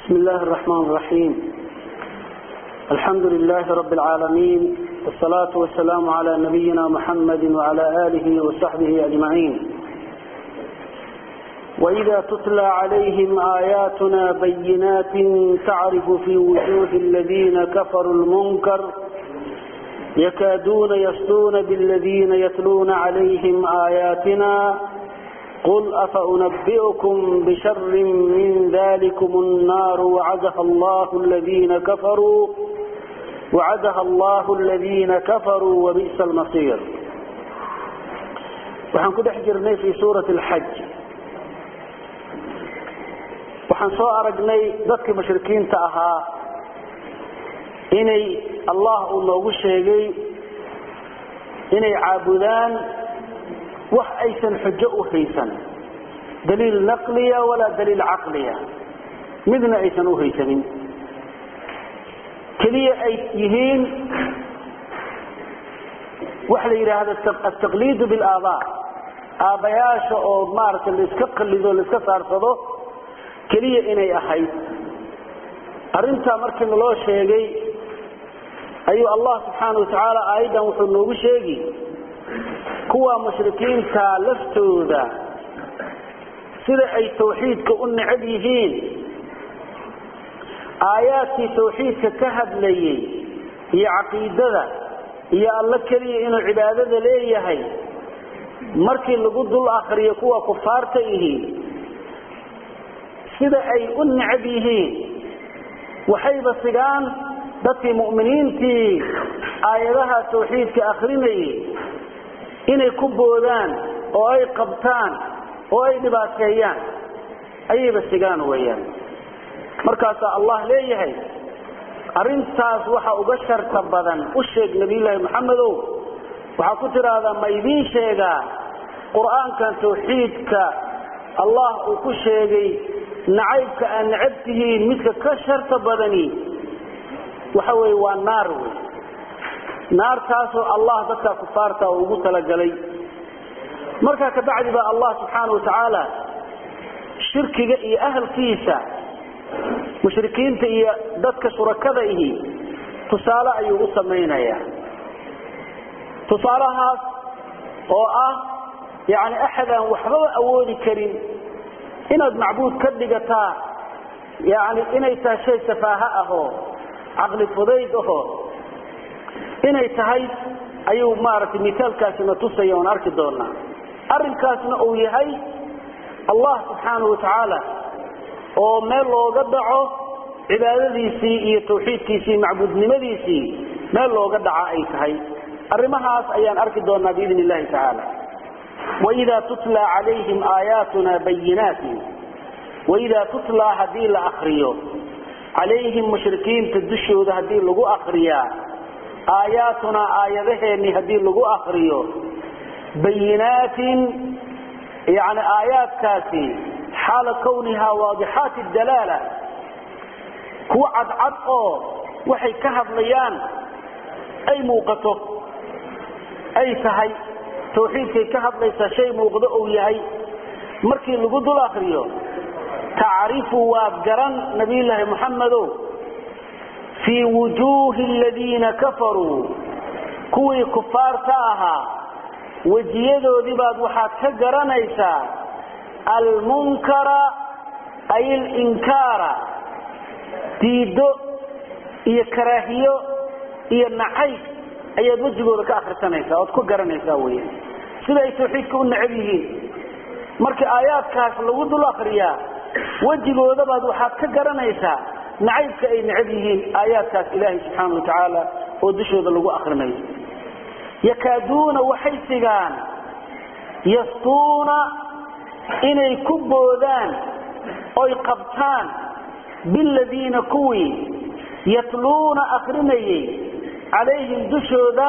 بسم الله الرحمن الرحيم الحمد لله رب العالمين والصلاة والسلام على نبينا محمد وعلى آله وصحبه أجمعين وإذا تتلى عليهم آياتنا بينات تعرف في وجوه الذين كفروا المنكر يكادون يسطون بالذين يتلون عليهم آياتنا قل أفأنبئكم بشر من ذلكم النار وعدها الله الذين كفروا وعدها الله الذين كفروا وبئس المصير waxaan ku dhex jirnay fi suurati alxaj waxaan soo aragnay dadkii mushrikiinta ahaa inay allah uu noogu sheegay inay caabudaan wax aysan xujo u haysan daliil naqliya walaa daliil caqliya midna aysan u haysanin keliya ay yihiin waxa la yidhaahda altaqliidu bilaabaa aabbayaasha oo maaragtay laiska qalido laiska saarsado keliya inay ahayd arrintaa markii naloo sheegay ayuu allah subxaana watacaala aayaddan wuxuu noogu sheegi kuwa mushrikiinta laftooda sida ay tawxiidka u necab yihiin aayaadkii tawxiidka ka hadlayay iyo caqiidada iyo alla keliya inuu cibaadada leeyahay markii lagu dul akriyo kuwa kufaarta ihi sida ay u necab yihiin waxayba sigaan dadkii mu'miniintii aayadaha tawxiidka akrinayay inay ku boodaan oo ay qabtaan oo ay dhibaateeyaan ayayba sigaan weeyaan markaasaa allah leeyahay arrintaas waxa uga sharta badan u sheeg nabiyullaahi maxamedow waxaa ku tidhaahdaa ma idiin sheegaa qur-aankan tawxiidka allah uu ku sheegay nacaybka aad necab tihiin midka ka sharta badani waxa weeye waa naar wey naartaasoo allah dadka kufaarta ugu talagalay markaa kabacdi baa allah subxaana wa tacaala shirkiga iyo ahalkiisa mushrikiinta iyo dadka shurakada ihi tusaale ayuu u samaynayaa tusaalahaas oo ah yani axad aan waxbaba awoodi karin inaad macbuud ka dhigataa yani inay tahay shay safaaha ahoo caqli fudayd ahoo inay tahay ayuu maaragtay mitaalkaasina tusaya oon arki doonaa arrinkaasna uu yahay allah subxaanahu watacaala oo meel looga dhaco cibaadadiisii iyo tawxiidkiisii macbuudnimadiisii meel looga dhaca ay tahay arrimahaas ayaan arki doonaa biidn illahi tacaala waidaa tutla calayhim aayaatuna bayinaatin waidaa tutlaa haddii la akriyo calayhim mushrikiinta dushooda haddii lagu akriyaa aayaatunaa aayadaheenni haddii lagu akriyo bayinaatin yani aayaadkaasi xaala kawnihaa waadixaati dalaala kuwa cadcad oo waxay ka hadlayaan ay muuqato ay tahay tawxiidkay ka hadlaysaa shay muuqdo ou yahay markii lagu dul akriyo tacrifu waad garan nabiyullaahi muxamedow fii wujuuhi aladiina kafaruu kuwii kufaarta ahaa wejiyadoodii baad waxaad ka garanaysaa almunkara ay alinkaara diiddo iyo karaahiyo iyo nacayb ayaad wejigooda ka akhrisanaysaa ood ku garanaysaa weya sida ay tawxiidka u necab yihiin markii aayaadkaas lagu dul akriyaa wejigoodabaad waxaad ka garanaysaa nacaybka ay necab yihiin aayaadkaas ilaahay subxaana wa tacaala oo dushooda lagu akrinayo yakaaduuna waxay sigaan yastuuna inay ku boodaan oy qabtaan biladiina kuwii yatluuna akrinayay calayhim dushooda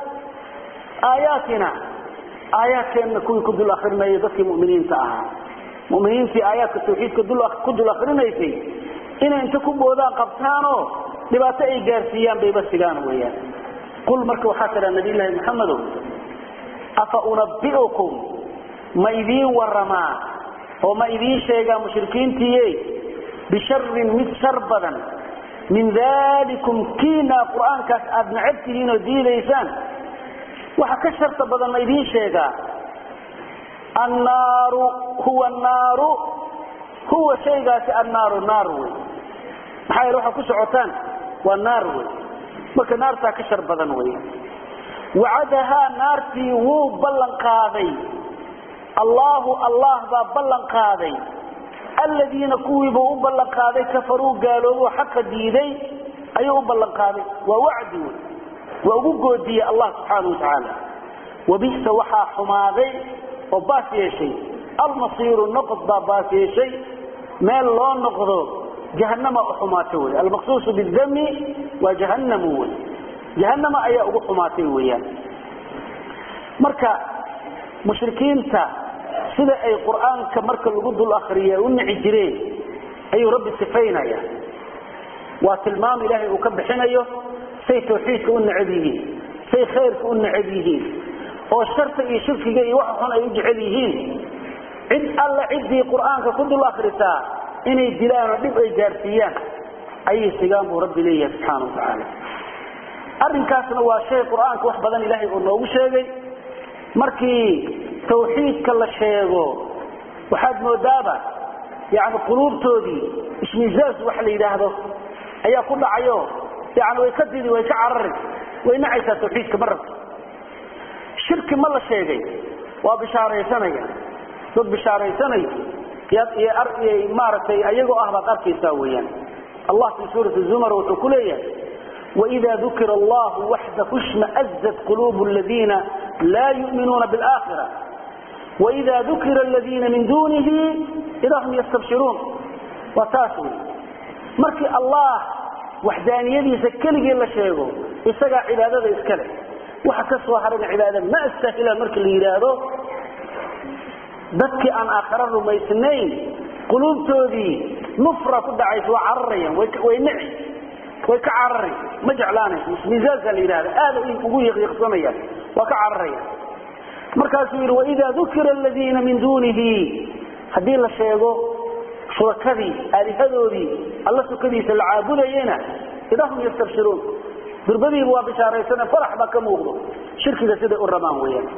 aayaatina aayaadkeenna kuwii ku dul akrinayay dadkii muminiinta ahaa muminiintii aayaadka tawxiidka ku dul akrinaysay inay inta ku boodaan qabtaanoo dhibaato ay gaarsiiyaan bayba sigaan weyaan qul marka waxaa tidhaa nabiyllaahi maxamedow afa unabbi'ukum ma idiin waramaa oo ma idiin sheegaa mushrikiintiiye bisharin mid shar badan min dalikum kiina qur'aankaas aada necab tihiin oo diidaysaan waxa ka sharta badan la idiin sheegaa annaaru huwa naaru huwa shaygaasi annaaru naar wey maxaa yeele waxaa ku socotaan waa naar wey marka naartaa ka shar badan wey wacadahaa naartii wuu ballan qaaday allaahu allah baa ballan qaaday aladiina kuwiibuu u ballan qaaday kafaruu gaalooboo xaqa diiday ayuu u ballan qaaday waa wacdi wey waa ugu goodiyey allah subxaana wa tacaala wabisa waxaa xumaaday oo baas yeeshay almasiiru noqod baa baas yeeshay meel loo noqdo jahanama u xumaatay wey almaqsuusu bidami waa jahanamu wey jahanama ayaa ugu xumaatay weeyaan marka mushrikiinta sida ay qur'aanka marka lagu dul akriya u nici jireen ayuu rabbi sifaynaya waa tilmaam ilaahay uu ka bixinayo say tawxiidka u necab yihiin say khayrka u necab yihiin oo sharta iyo shirkiga iyo waxa xun ay u jecel yihiin cid alla ciddii qur'aanka ku dul akrisaa inay dilaan oo dhib ay gaarsiiyaan ayay sigaan buu rabbi leeyahay subxaana wa tacaala arrinkaasna waa shay qur'aanka wax badan ilaahay uu noogu sheegay markii tawxiidka la sheego waxaad moodaaba yani quluubtoodii ishmizaaz waxa la yidhaahdo ayaa ku dhacayo yani way ka didi way ka carari way nacaysaa tawxiidka ma rabto shirki ma la sheegay waa bishaaraysanaya dad bishaaraysanayo maaragtay ayagoo ah baad arkaysaa weyaan allah fi suurati zumar wuxuu ku leeyahay waida dukira allahu waxdahu shmaazat qulubu ladiina laa yuminuuna biاlaakhira waida dukira aladiina min dunihi idaa hum yastabshiruun waa taas wey markii allah waxdaaniyadiisa keligii la sheego isagaa cibaadada iska leh waxa ka soo harana cibaada ma astahilaan markii la yidhaahdo dadkii aan aakhare rumaysnayn quluubtoodii nufra ku dhacaysa waa cararayaan way nici way ka carari ma jeclaanayso ismizaazka la yidhahda aada ugu yiqyiqsanayaan waa ka cararayaan markaasuu yidhi waida dukira aladiina min dunihi haddii la sheego shurakadii aalihadoodii alla sukadiisa la caabudayena idaa hum yastabshiruun durbadiiba waa bishaaraysane farax baa ka muuqdo shirkiga siday u rabaan weyaan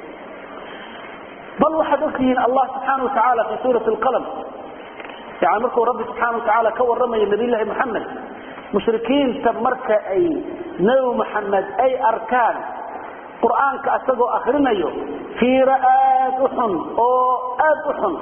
bal waxaad ogtihiin allah subxaana watacaala fi suurati lqalm yani markuu rabbi subxaana watacaala ka warramayo nabiylahi moxamed mushrikiinta marka ay nebi moxamed ay arkaan qur'aanka asagoo akrinayo fiiro aad u xun oo aad u xun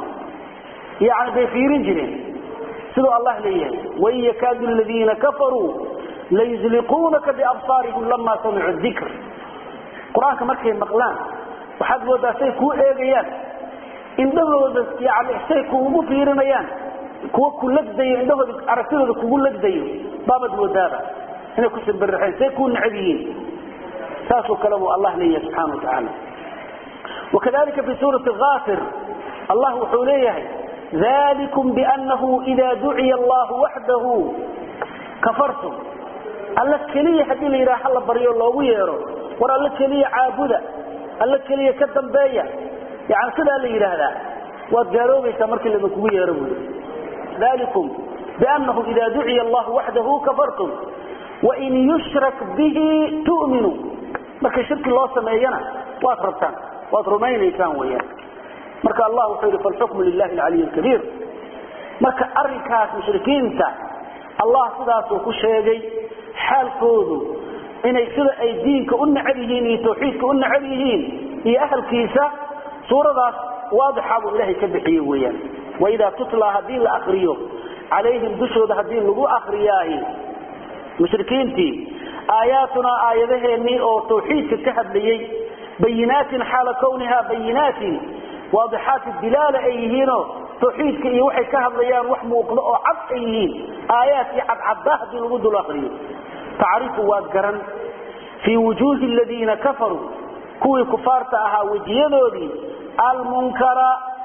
yani bay fiirin jireen siduu allah leeyahay wain yakaadu ladiina kafaruu layuzliquunaka biabsaarihim lama samicuu dikr qur-aanka markay maqlaan waxaad moodaa say kuu eegayaan indhahooda yani say kuugu fiirinayaan kuwa ku lagdayo indhahooda aragtidooda kugu lagdayo baabad moodaaba inay ku simbirixeen say kuu necab yihiin saasoo kale buu allah leeyahay subxana wa tacaala wakadalika fi suurati aafir allah wuxuu leeyahay dalikum bianahu ida duciya allahu waxdahu kafartum alla keliya haddii la yidhaha hala baryo loogu yeero war alla keliya caabuda alla keliya ka dambeeya yani sidaa la yidhaahdaa waad gaaloobaysaa markii laidinkugu yeero buui dalikum bianahu ida duciya allahu waxdahu kafartum wain yushrak bihi tu'minu marka shirki loo sameeyana waad rabtaan waad rumaynaysaan weyaan marka allah wuxuu yidhi falxukmu lilahi alcaliy alkabiir marka arinkaas mushrikiinta allah sidaasuu ku sheegay xaalkoodu inay sida ay diinka u necab yihiin iyo tawxiidka u necab yihiin iyo ahalkiisa suuradaas waadixa buu ilaahay ka bixiyey weyaan waidaa tutla haddii la akriyo calayhim dushooda haddii lagu akriyaahi mushrikiintii aayaatunaa aayadaheennii oo tawxiidka ka hadlayey bayinaatin xaala kawnihaa bayinaatin waadixaati dilaala ay yihiinoo tawxiidka iyo waxay ka hadlayaan wax muuqdo oo cad ay yihiin aayaat iyo cadcadda haddii lagu dul akriyo tacrifu waad garan fii wujuuhi aladiina kafaruu kuwii kufaarta ahaa wejiyadoodii almunkara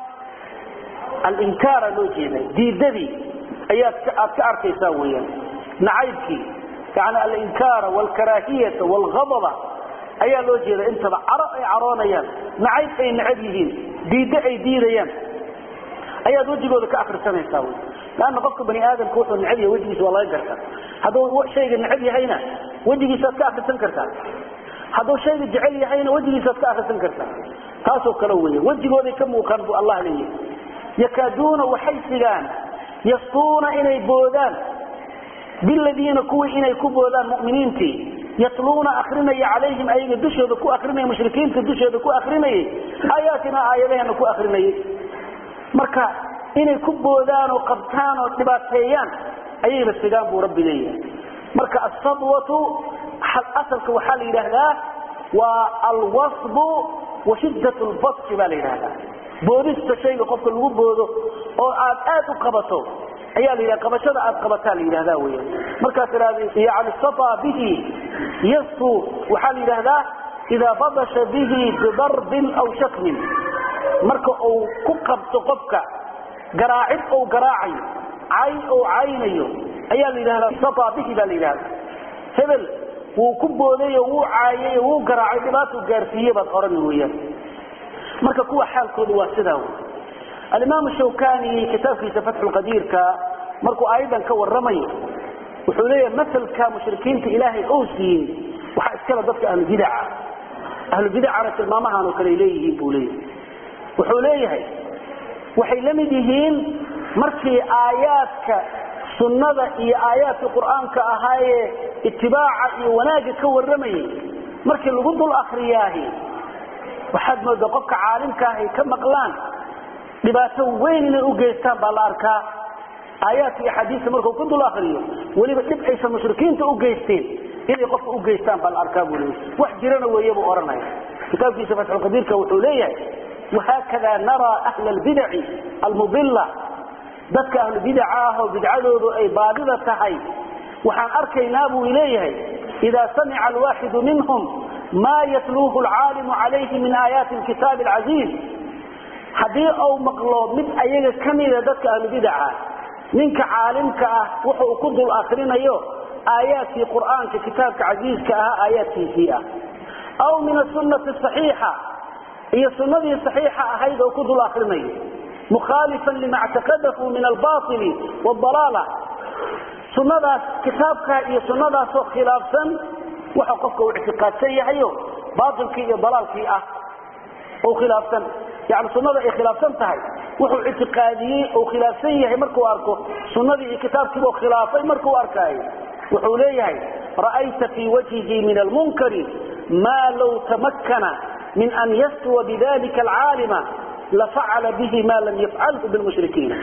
alinkaara loo jeeda diidadii ayaad aad ka arkaysaa weyaan nacaybkii yani alinkaara waalkaraahiyata waalghadaba ayaa loo jeeda intaba caro ay caroonayaan nacayb ay necab yihiin diiddo ay diidayaan ayaad wejigooda ka akrisanaysaa wy laanna qofka bani aadamka wuxuu necab yahay wejigiisa waa laga gartaa hadduu shayga necab yahayna wejigiisaad ka akrisan kartaa hadduu shayga jecel yahayna wejigiisaad ka akrisan kartaa taasoo kale weeye wejigooday ka muuqaan buu allah leeyahay yakaaduuna waxay sigaan yastuuna inay boodaan biladiina kuwii inay ku boodaan muminiintii yatluuna akrinaya calayhim ayaga dushooda ku akrinaya mushrikiinta dushooda ku akrinayay aayaatina aayadaheena ku akrinayay marka inay ku boodaan oo qabtaan oo dhibaateeyaan ayayba sigaan buu rabbi leeyahay marka asadwatu asalka waxaa la yidhaahdaa waa alwasbu wa shiddat lbatshi baa la yidhahdaa boodista shayga qofka lagu boodo oo aad aad u qabato ayaa la yidhaha qabashada aad qabataa la yidhahdaa weya markaad tidhahda yani sataa bihi yastu waxaa la yidhahdaa idaa badasha bihi bidarbin aw shakmin marka uu ku qabto qofka garaacid ou garaacayo cay ou caynayo ayaa la yidhahdaa sataa bihi baa la yidhahdaa hebel wuu ku booday oo wuu caayay oo wuu garaacay dhibaatuu gaarsiiye baad odhan weyaan marka kuwa xaalkooda waa sidaa wey alimaam shawkani kitaabkiisa fatxulqadiirka markuu aayadan ka waramayo wuxuu leeyahay masalka mushrikiinta ilaahay ou siiyey waxaa iskale dadka ahlubidaca ahlubidacana tilmaamahan oo kale ay leeyihiin buu leeyahay wuxuu leeyahay waxay la mid yihiin markii aayaadka sunnada iyo aayaadka qur'aanka ahaayee itibaaca iyo wanaagga ka warramayay markii lagu dul akriyaahi waxaad moodaa qofka caalimka ah ay ka maqlaan dhibaato weyn inay u geystaan baa la arkaa aayaadka iyo axaadiista markuu ku dul akriyo weliba dhib aysan mushrikiinta u geysteen inay qofka u geystaan baa la arkaa buu leeyahy wax jirana weeye buu odhanaya kitaabkiisa fatxulqadiirka wuxuu leeyahay wahaakada naraa ahla albidaci almudilla dadka ahlubidaca ah oo bidcadoodu ay baadida tahay waxaan arkaynaa buu leeyahay idaa samica alwaaxidu minhum ma yatluuhu alcaalimu calayhi min aayaati alkitaabi alcaziiz haddii uu maqlo mid ayaga ka mida dadka ahlubidaca ninka caalimka ah wuxuu ku dul akrinayo aayaadkii qur'aanka kitaabka casiiska ahaa aayaadkiisii ah aw min asunati saxiixa iyo sunnadii saxiixa ahayd oo ku dul akrinayo mukhaalifan lima ctaqadahu min albaili wdalaala sunnadaas kitaabkaa iyo sunnadaasoo khilaafsan waxa qofka uu ictiqaadsan yahayo baailkii iyo dalaalkii ah oo khilaafsan yani sunnada ay khilaafsan tahay wuxuu ictiqaadiyey oo khilaafsan yahay markuu arko sunnadii iyo kitaabkiiba khilaafay markuu arkaayo wuxuu leeyahay ra'ayta fii wajhihi min almunkari maa low tamakkana min an yastuwa bidalika alcaalima lafacala bihi ma lam yafcalhu bilmushrikiina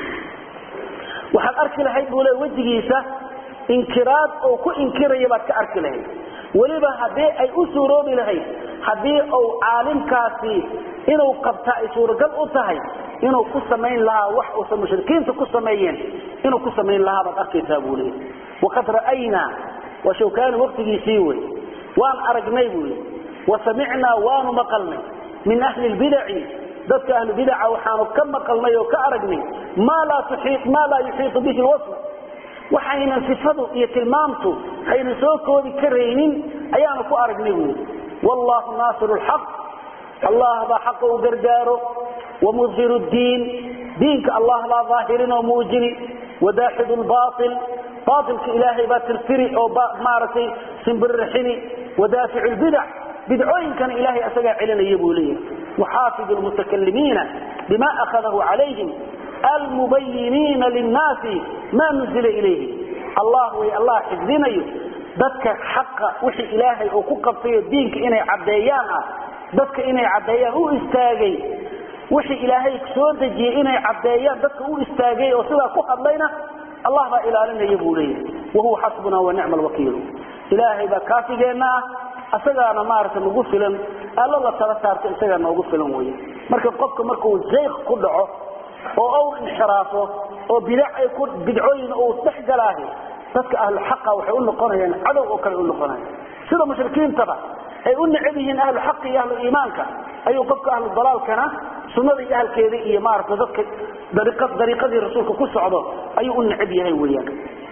waxaad arki lahayd buu le wejigiisa inkiraad oo ku inkiraya baad ka arki lahayd weliba haddii ay u suuroobi lahayd haddii uu caalimkaasi inuu qabta ay suuragal u tahay inuu ku samayn lahaa wax uusan mushrikiinta ku sameeyeen inuu ku samayn lahaa baad arkaysaa buu leey waqad ra'aynaa waa shawkaani waqtigiisii wey waan aragnay buu yii wa samicnaa waanu maqalnay min ahli lbidaci dadka ahlu bidaca waxaanu ka maqalnay oo ka aragnay maa laa yuxiitu bihi lwasf waxaynan sifadu iyo tilmaamtu aynan soo koodi karaynin ayaanu ku aragnay buui wallahu naasiru lxaq allah baa xaqa u gargaaro wamuhiru diin diinka allah baa daahirin oo muujini wadaaxidu lbail baailka ilaahay baa tirtiri oo maaragtay simbirixini wadaaficu lbidac bidcooyinkana ilahay asagaa celinaya buu leeyahay waxaafidu lmutakalimiina bima akhadahu calayhim almubayiniina linnaasi maa nuzila ilayhi allah way allah xifdinayo dadka xaqa wixii ilaahay uu ku qabtayo diinka inay caddeeyaan ah dadka inay caddeeyaan u istaagay wixii ilaahay soo dejiyey inay caddeeyaan dadka u istaagay oo sidaa ku hadlayna allah baa ilaalinaya buu leeyahay wahuwa xasbuna wa nicma alwakiilu ilaahay baa kaafigeenna ah asagaana maaragta nagu filan allo la tala saarto isagaa noogu filan wey marka qofka markuu zayq ku dhaco oo uu inxiraafo oo bidcooyin uu dhex galaahi dadka ahlu xaqa waxay u noqonayaan cadow oo kale u noqonaya sida mushrikiintaba ay u necab yihiin ahlu xaqi iyo ahlu iimaanka ayuu qofka ahlu dalaalkana sunnada iyo ahalkeeda iyo maaragta dadka dariiqadii rasuulka ku socdo ayuu u necab yahay weyaan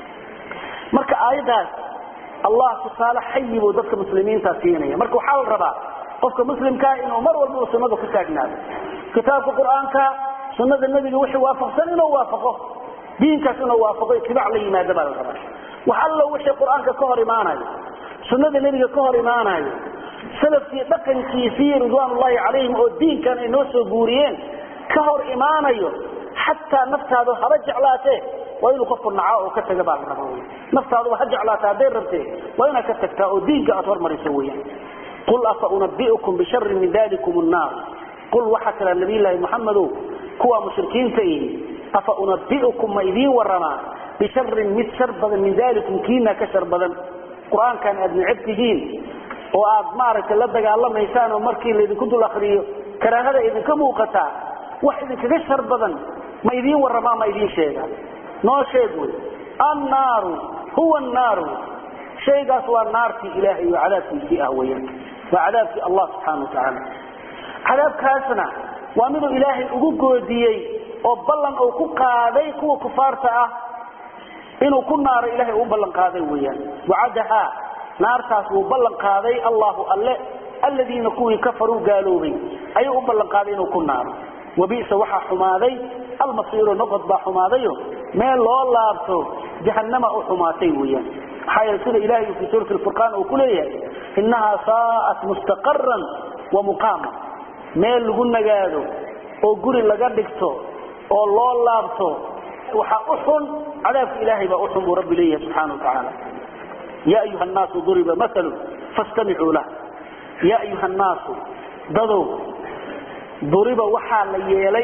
marka aayaddaas allah tusaale xayi buu dadka muslimiinta siinaya marka waxaa la rabaa qofka muslimkaa inuu mar walba uu sunnada ku taagnaado kitaabka qur-aanka sunnada nebiga wixii waafaqsan inuu waafaqo diinkaas inuu waafaqo itibaac la yimaado baa la rabaa wax allo wixii qur-aanka ka hor imaanayo sunnada nebiga ka hor imaanayo salafkii dhaqankiisii ridwaanullaahi calayhim oo diinkan ay noo soo guuriyeen ka hor imaanayo xataa naftaadu haba jeclaatee waa inuu qofku naca oo ka taga baa la rabaa wy naftaaduba ha jeclaata hadday rabtee waa inaad ka tagtaa oo diinka aad hormariso weyaan qul afa unabiukum bisharin min dalikum nnaar qul waxaa tiraa nabiyllaahi muxamedow kuwa mushrikiinta ihi afa unabiukum ma idiin waramaa bisharin mid shar badan min dalikum kiina ka shar badan qur-aankan aad necab tihiin oo aad maaragtay la dagaalamaysaan oo markii laydinku dul akriyo karaahada idinka muuqataa wax idinkaga shar badan ma idiin waramaa ma idiin sheegaa noo sheeg wey annaaru huwa annaaru shaygaas waa naartii ilaahay oo cadaabkiisii ah weyaan waa cadaabkii allah subxaana watacaala cadaabkaasna waa miduu ilaahay ugu goodiyey oo ballan uu ku qaaday kuwa kufaarta ah inuu ku naaro ilahay uu ballan qaaday weyaan wacadahaa naartaas wuu ballan qaaday allahu alle aladiina kuwii kafaruu gaaloobay ayuu u ballan qaaday inuu ku naaro wabisa waxaa xumaaday almasiiru noqod baa xumaadayo meel loo laabto jahanama u xumaatay weyaan maxaa yeele sida ilahay fii suurati lfurqaan uu ku leeyahay innahaa saa'at mustaqaran wa muqaama meel lagu nagaado oo guri laga dhigto oo loo laabto waxaa u xun cadaabka ilaahay baa u xun buu rabbi leeyahay subxana watacaala ya ayuha nnaasu duriba masalun fastamicuu lah ya ayuha nnaasu dadow duriba waxaa la yeelay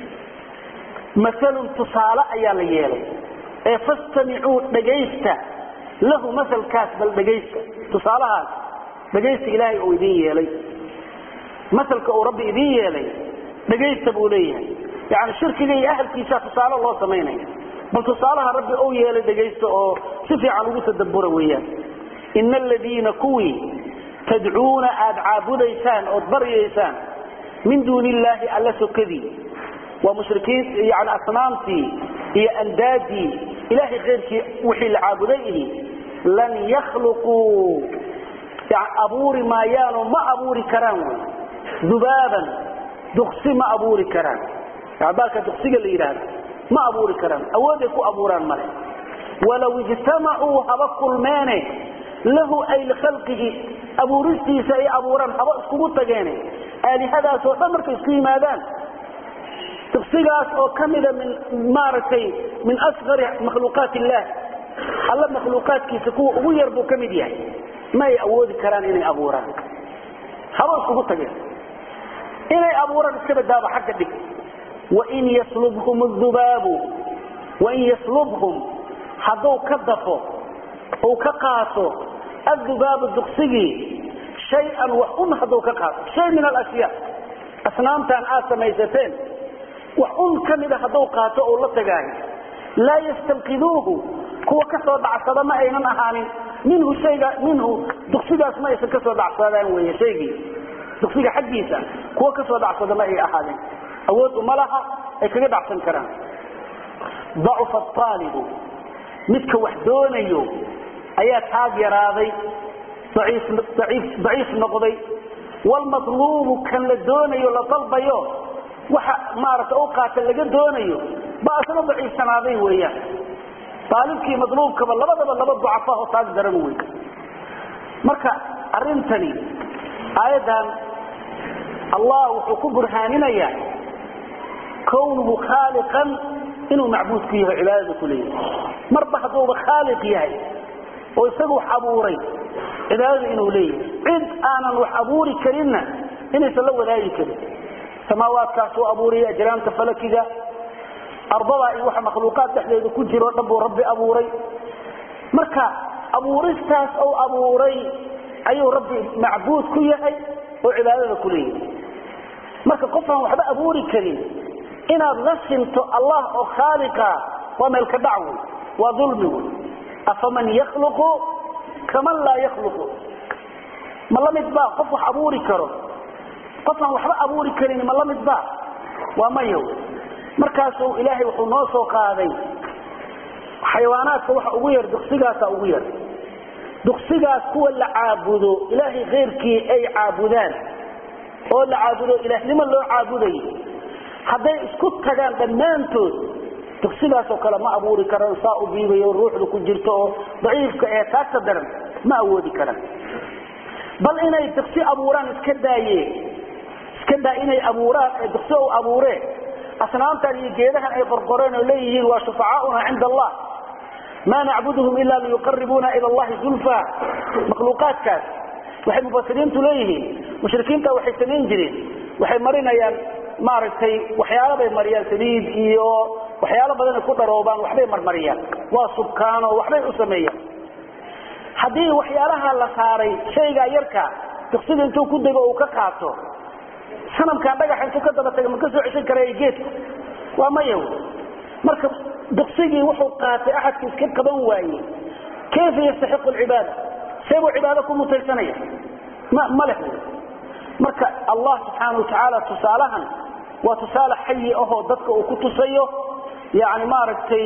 masalun tusaale ayaa la yeelay ee fastamicuu dhagaysta lahu masalkaas bal dhagaysta tusaalahaas dhagaysta ilaahay uu idiin yeelay masalka uu rabbi idiin yeelay dhagaysta buu leeyahay yani shirkiga iyo ahalkiisa tusaale loo samaynaya bal tusaalaha rabbi uu yeelay dhagaysta oo si fiican ugu tadabbura weeyaan ina aladiina kuwii tadcuuna aada caabudaysaan ood baryaysaan min duuni illaahi alla sokadii waa mushrikiin yani asnaamtii iyo andaadii ilahay keyrkii wixii la caabuday ihi lan yakhluquu abuuri maayaanoo ma abuuri karaan wy dubaaban duksi ma abuuri karaan baalka duksiga la yidhaahdo ma abuuri karaan awooday ku abuuraan male walaw ijtamacuu haba kulmeene lahu ay likhalqihi abuuristiisa ay abuuraan haba iskugu tageene aalihadaasoo dhan markay isku yimaadaan duksigaas oo ka mida min maaragtay min asqari makhluuqaat illaah alla makhluuqaadkiisa kuwa ugu yar buu ka mid yahay ma ay awoodi karaan inay abuuraan haba iskugu tageen inay abuuraan iska badaaba xagga dhig wain yaslubhum dubaabu wain yaslubhum hadduu ka dafo uu ka qaato adubaabu duksigii shay-an wax un hadduu ka qaato shay min alashyaa asnaamtan aad samaysateen wax un ka mida hadduu qaato uu la tagaayo laa yastanqiduuhu kuwa ka soo dhacsada ma aynan ahaanin minhu hayga minhu duksigaas ma aysan kasoo dhacsadaan wey shaygii duksiga xaggiisa kuwa kasoo dhacsada ma ay ahaadeen awood uma laha ay kaga dhacsan karaan dacufa aalibu midka wax doonayo ayaa taag yaraaday daciif noqday wlmatluubu kan la doonayo la dalbayo waxa maarata u qaata laga doonayo ba asna daciifsanaaday weeyaan aalibkii madluubkaba labadaba laba ducafa oo taag daran wey marka arintani aayaddan allah wuxuu ku burhaaninaya kownuhu khaaliqan inuu macbuud ku yahay cibaadada ku leeyahay marba hadduuba khaaliq yahay oo isaga wax abuuray cibaadada inuu leeyahay cid aanan wax abuuri karinna inaysan la wadaagi karin samaawaadkaasuu abuuraya ajraamta falakiga ardadaa iyo waxa makhluuqaad dhexdeeda ku jiro o dhan buu rabbi abuuray marka abuuristaas ou abuuray ayuu rabbi macbuud ku yahay oo cibaadada ku leeyahay marka qofaan waxba abuuri karin inaad la sinto allah oo khaaliqa waa meel ka dhac wey waa dulmi wey afaman yakhluqu kaman laa yakhluqu ma la mid ba qof wax abuuri karo qofaan waxba abuuri karin ma la mid ba waa maya wey markaasuu ilaahay wuxuu noo soo qaaday xayawaanaadka waxa ugu yar duksigaasa ugu yar duksigaas kuwa la caabudo ilaahay keyrkii ay caabudaan oo la caabudo ilaahnimo loo caabudayo hadday isku tagaan dhammaantood duqsidaasoo kale ma abuuri karaan saa u biibayo ruuxda ku jirto oo daciifka ee taagta daran ma awoodi karaan bal inay duqsi abuuraan iska daaye iska daa inay abuuraan ee duqsi u abuureen asnaamtan iyo geedahan ay qorqoreen oo leeyihiin waa shufacaauna cinda allah ma nacbuduhum ila liyuqaribuuna ila allahi zulfa makhluuqaadkaas waxay mufasiriintu leeyihiin mushrikiinta waxay samayn jireen waxay marinayaan maaragtay waxyaalo bay mariyaan saliid iyo waxyaalo badanay ku dharoobaan waxbay marmariyaan waa subkaan oo waxbay u sameeyaan haddii waxyaalaha la saaray shaygaa yarka duqsida intuu ku dego uu ka qaato sanamkan dhagaxa intuu ka daba taga ma ka soo ceshan karaya geedka waa maya marka duqsigii wuxuu qaatay axadka iska qaban waaye kayfa yastaxiqu lcibaada see buu cibaado ku mutaysanaya ma ma leh marka allah subxaana watacaala tusaalahan waa tusaale xayi ahoo dadka uu ku tusayo yani maaragtay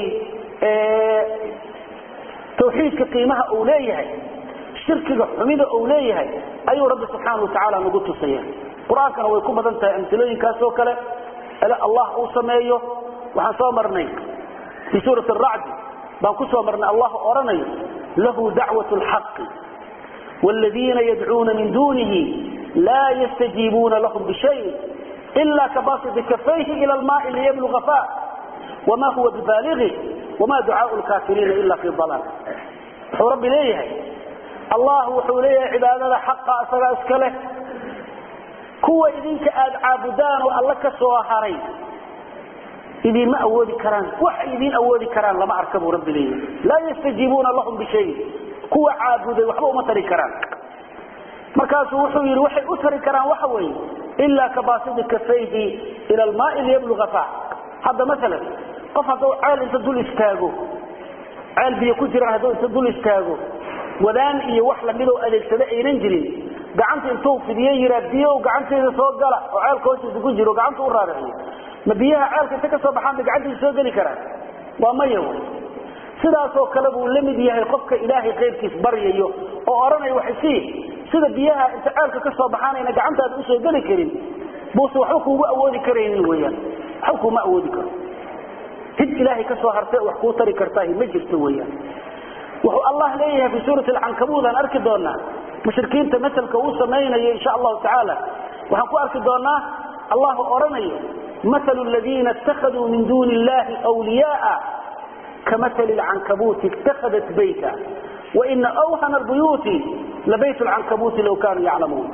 tawxiidka qiimaha uu leeyahay shirkiga xumida uu leeyahay ayuu rabbi subxaana watacaala nagu tusaya qur-aankana way ku badan tahay amilooyinkaas oo kale allah uu sameeyo waxaan soo marnay fii suurat racdi baan ku soo marnay allah odhanayo lahu dacwat lxaqi wladiina yadcuuna min dunihi laa yastajiibuuna lahum bishayin ila kabasiti kafayhi ila lmaai liyabluga fa wma huwa bibaaligi wma ducaau lkaafiriina ila fi dalaal wuxuu rabbi leeyahay allah wuxuu leeyahay cibaadada xaqa isagaa iska leh kuwa idinka aad caabudaan oo alla ka soo haray idinma awoodi karaan wax idiin awoodi karaan lama arka buu rabbi leeyahay laa yastajiibuuna lahum bishayin kuwa caabuday waxba uma tari karaan markaasuu wuxuu yidhi waxay u tari karaan waxa weeye ilaa kabasidi kafayhi ila lmaai liyabluga fa hadda maalan qof hadduu ceel inta dul istaago ceel biyo ku jiraan hadduu inta dul istaago wadaan iyo wax lamidoo adeegsada aynan jirin gacanta intuu fidiye yiraa biyo gacanteeda soo gala oo ceelka hoostiisa ku jiro gacanta u raaraciyo ma biyaha ceelka inta ka soo baxaan bay gacantiisa soo geli karaan waa maya wy sidaasoo kale buu la mid yahay qofka ilaahay keyrkiis baryayo oo odhanaya wax isii sida biyaha inta ceelka ka soo baxaanayna gacantaada usoo geli karin buuse waxba kuugu awoodi karaynin weyaan waxba kuuma awoodi karo cid ilaahay ka soo hartay wax kuu tari kartaahi ma jirto weyaan wuxuu allah leeyahay fi suurati alcankabuud aan arki doonaa mushrikiinta masalka uu samaynayo insha allahu tacaala waxaan ku arki doonaa allahu odhanayo mahalu ladiina ittakhaduu min duuni illahi wliyaaa kamasali lcankabuuti ittahadat bayta waina whana albuyuuti labayt lcankabuuti low kaanuu yaclamuun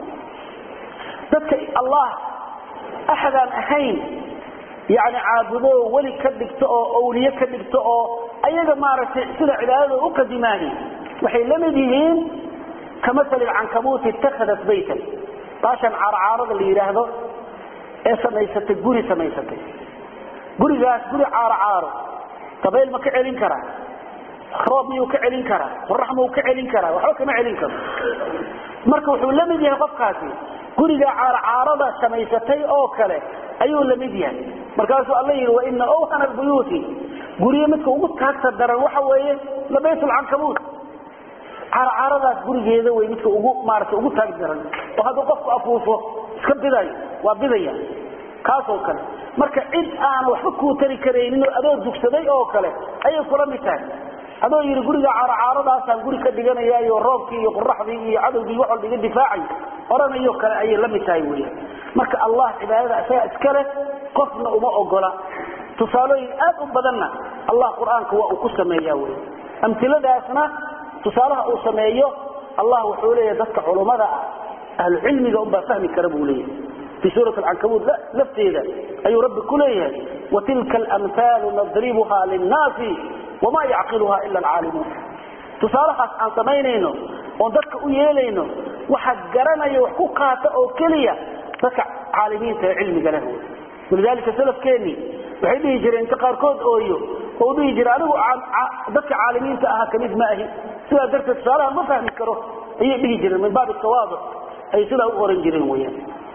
dadka allah axadaan ahayn yani caabudo weli ka dhigto oo awliye ka dhigto oo ayaga maaragtay sida cibaadada u qadimaani waxay la mid yihiin kamasali lcankabuuti itakhadat baytan baashan caarcaarada la yidhaahdo ee samaysatay guri samaysatay gurigaas guri caarcaaro dabayl ma ka celin karaa roob miyuu ka celin karaa qorax muu ka celin karaa waxba kama celin karo marka wuxuu la mid yahay qofkaasi guriga caarcaarada samaysatay oo kale ayuu la mid yahay markaasuu alla yidhi waina whana albuyuuti guryo midka ugu taagta daran waxa weeye labayt lcankabuut caarcaaradaas gurigeeda wey midka ugu maarata ugu taag daran oo hadduu qofku afuufo iska bidayo waa bidaya kaasoo kale marka cid aana waxba kuu tari karaynin oo adoo dugsaday oo kale ayay kula mid tahay adoo yidhi guriga caarcaaradaasaan guri ka dhiganayaayo roobkii iyo qoraxdii iyo cadowgii wax walba iga difaacay odhanayo kale ayay la mid tahay weyaan marka allah cibaadada isaga iska leh qofna uma ogola tusaalooyin aad u badanna allah qur-aanka waa uu ku sameeya wey amiladaasna tusaalaha uu sameeyo allah wuxuu leeyahay dadka culummada ah ahlucilmiga unbaa fahmi kara buu leeyahay fii suurat alcankabuut lafteeda ayuu rabbi ku leeyahay watilka alamhaalu nadribuha linnaasi wamaa yacqiluha ila alcaalimuun tusaalahaas aan samaynayno oon dadka u yeelayno waxa garanaya wax ku qaata oo keliya dadka caalimiinta ee cilmiga leh walidaalika salafkeennii waxay dhihi jireen inta qaarkood ooyo oo dhihi jira anigu dadka caalimiinta ahaa kamid ma ahi sidaa darteed tusaalaha ma fahmi karo ayay dhihi jireen min baabi tawaaduc ay sidaa u oran jireen weyaan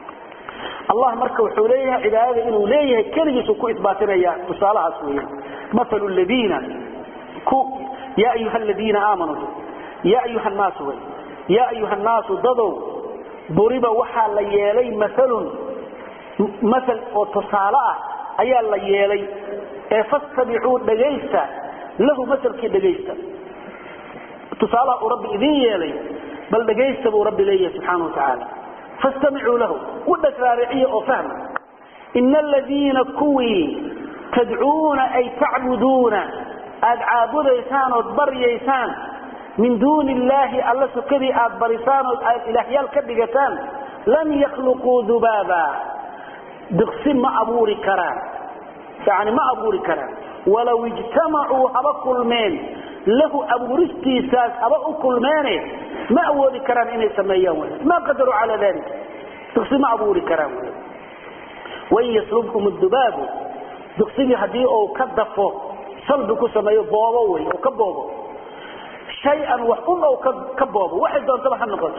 allah marka wuxuu leeyahay cibaadada inuu leeyahay keligiisuu ku isbaatinaya tusaalahaas weyaan maalu ladiina ya ayuha aladiina aamanuu ya ayuha naasu wey ya ayuha nnaasu dadow duriba waxaa la yeelay maalun maal oo tusaale ah ayaa la yeelay ee fastabicuu dhagaysta lahu masalkii dhagaysta tusaalaha uu rabbi idin yeelay bal dhagaysta buu rabbi leeyahay subxaana watacaala fastamicuu lahu u dhagraariciya oo fahma ina aladiina kuwii tadcuuna ay tacbuduuna aad caabudaysaan ood baryaysaan min duuni illaahi alla sukadii aad barisaan ood aad ilaahyaal ka dhigataan lan yakhluquu dubaaba diqsi ma abuuri karaan yani ma abuuri karaan walaw ijtamacuu haba kulmeen lahu abuuristiisaas haba u kulmeene ma awoodi karaan inay sameeyaan wy ma qadaruu calaa dalik diqsi ma abuuri karaan wy wain yaslubkum dubaabu diqsigii haddii uu ka dafo salbi ku sameeyo boobo wey oo ka boobo shay-an wax un ou ka boobo waxay doontaba ha noqoto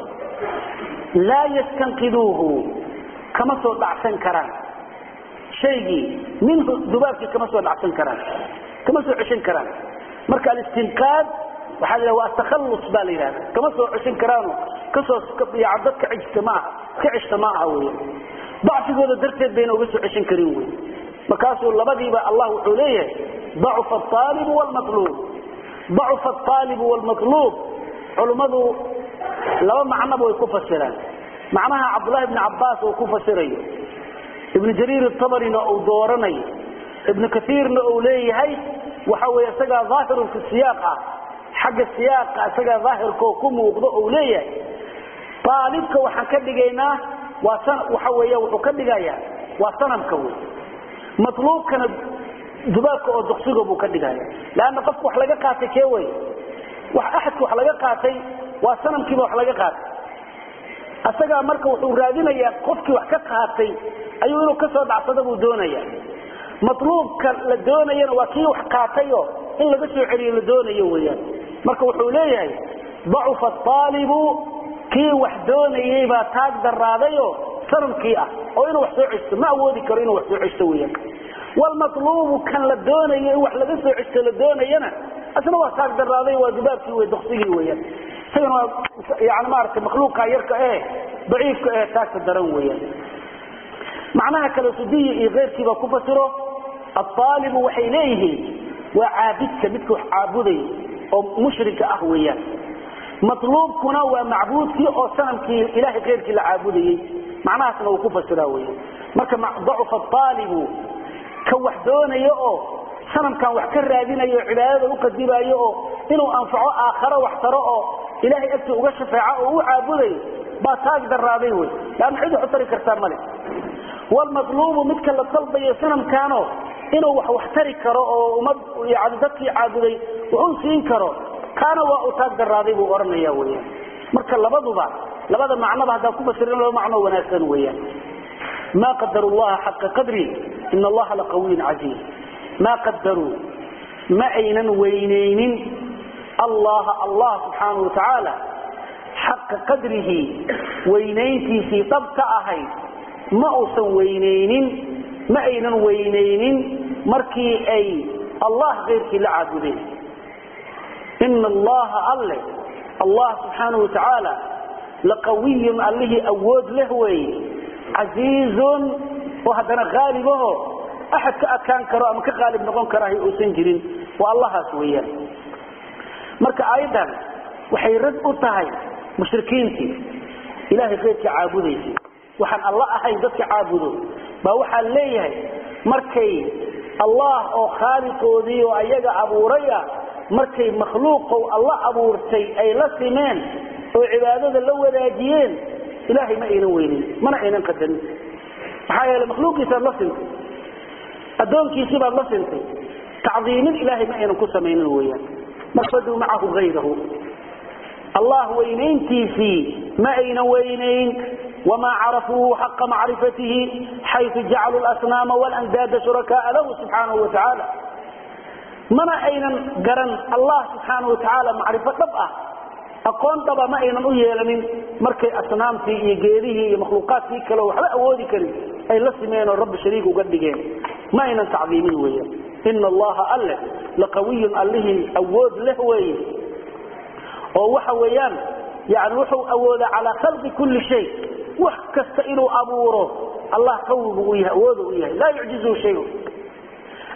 laa yastanqiduuhu kama soo dhacsan karaan shaygii minhu dubaabkii kama soo dhacsan karaan kama soo ceshan karaan marka alistinqaad waxaa la waa takhallus baa la yidhahda kama soo ceshan karaano kasoo dadka cijta ma aha ka ceshta ma aha wey dacfigooda darteed bayna uga soo ceshan karin wey markaasuu labadiiba allah wuxuu leeyahay dacufa aalibu wlmaluub dacufa aalibu wlmatluub culummadu laba macnoba way ku fasiraan macnaha cabdulahi bni cabaas uu ku fasirayo ibnu jariir tabarina uu dooranayo ibnu kaiirna uu leeyahay waxa wey isagaa aahirun fi siyaaq ah xagga siyaaqa isagaa daahirkao ku muuqdo uu leeyahay aalibka waxaan ka dhigaynaa waa waxa weya wuxuu ka dhigayaa waa sanamka wey matluubkana dubaabka oo duqsigo buu ka dhigaya leanna qofka wax laga qaatay kee wey wax axadka wax laga qaatay waa sanamkiiba wax laga qaatay asagaa marka wuxuu raadinayaa qofkii wax ka qaatay ayuu inuu ka soo dhacsado buu doonaya matluubka la doonayana waa kii wax qaatayo in laga soo celiyo la doonayo weyaan marka wuxuu leeyahay dacufa aalibu kii wax doonayay baa taag daraadayo sanamkii ah oo inuu wax soo cesto ma awoodi karo inuu wax soo cesto weyaan wlmatluubu kan la doonayo in wax laga soo cesto la doonayana asna waa taag daraaday waa dubaabkii wey duqsigii weyaan isagana waa yani maaragtay makhluuqka yarka eh daciifka eh taagta daran weyaan macnaha kale sudiyi iyo keyrkiiba ku fasiro aaalibu waxay leeyihiin waa caabidka midka wax caabuday oo mushrika ah weeyaan matluubkuna waa macbuudkii oo sanamkii ilahay keyrkii la caabudayey macnahaasna uu ku fasira weya marka dacufa aalibu ka wax doonayo oo sanamkan wax ka raadinayo o cibaadada u qadibayo oo inuu anfaco aakharo wax taro oo ilahay agti uga shafeeco oo u caabudayo baa taag daraaday wey leanna cid wax u tari kartaa male wlmatluubu midka la dalbayo sanamkaano inuu wax wax tari karo oo ummad yani dadkii caabuday wuxuu siin karo kaana waa uu taag daraaday buu odhanaya weyan marka labaduba labada macnoba haddaan ku fasirin laba macnoo wanaagsan weeyaan ma qadaru llaha xaqa qadri in allaha laqawiyun casiiz maa qadaruu ma aynan weynaynin allaha allah subxaana wa tacaala xaqa qadrihi weynayntiisii dhabka ahayd ma uusan weynaynin ma aynan weynaynin markii ay allah keyrkii la caabudeen ina allaha alle allah subxaana wa tacaala laqawiyun allihii awood leh weeye casiizun oo haddana haalibaho axad ka adkaan karo ama ka qaalib noqon karahay uusan jirin waa allahaas weeyaan marka aayaddan waxay rad u tahay mushrikiintii ilahay keyrkii caabudaysay waxaan alla ahayn dadka caabudo baa waxaa leeyahay markay allah oo khaaliqoodii oo ayaga abuuray ah markay makhluuqow alla abuurtay ay la simeen oo cibaadada la wadaajiyeen ilaahay ma aynan weynin mana aynan qadarin maxaa yeele makhluuqiisaad la sintay addoonkiisii baad la sintay tacdiimin ilaahay ma aynan ku samaynin weyaan marfaduu macahu hayrahu allah weynayntiisii ma aynan weynayn wma carafuuhu xaqa macrifatihi xayu jacaluu asnaama walandaada shurakaaa lahu subxaanahu wa tacaala mana aynan garan allah subxaana wa tacaala macrifo dhab ah aqoon dhaba ma aynan u yeelanin markay asnaamtii iyo geedihii iyo makhluuqaadkii kale waxba awoodi karin ay la simeen oo rabbi shariik uga dhigeen ma aynan tacdiimin weyan ina allaha alle laqawiyun allihii awood leh weeye oo waxa weeyaan yani wuxuu awoodaa calaa khalqi kulli shay wax kasta inuu abuuro allah qawigu u yahay awooda u yahay laa yucjizuhu shay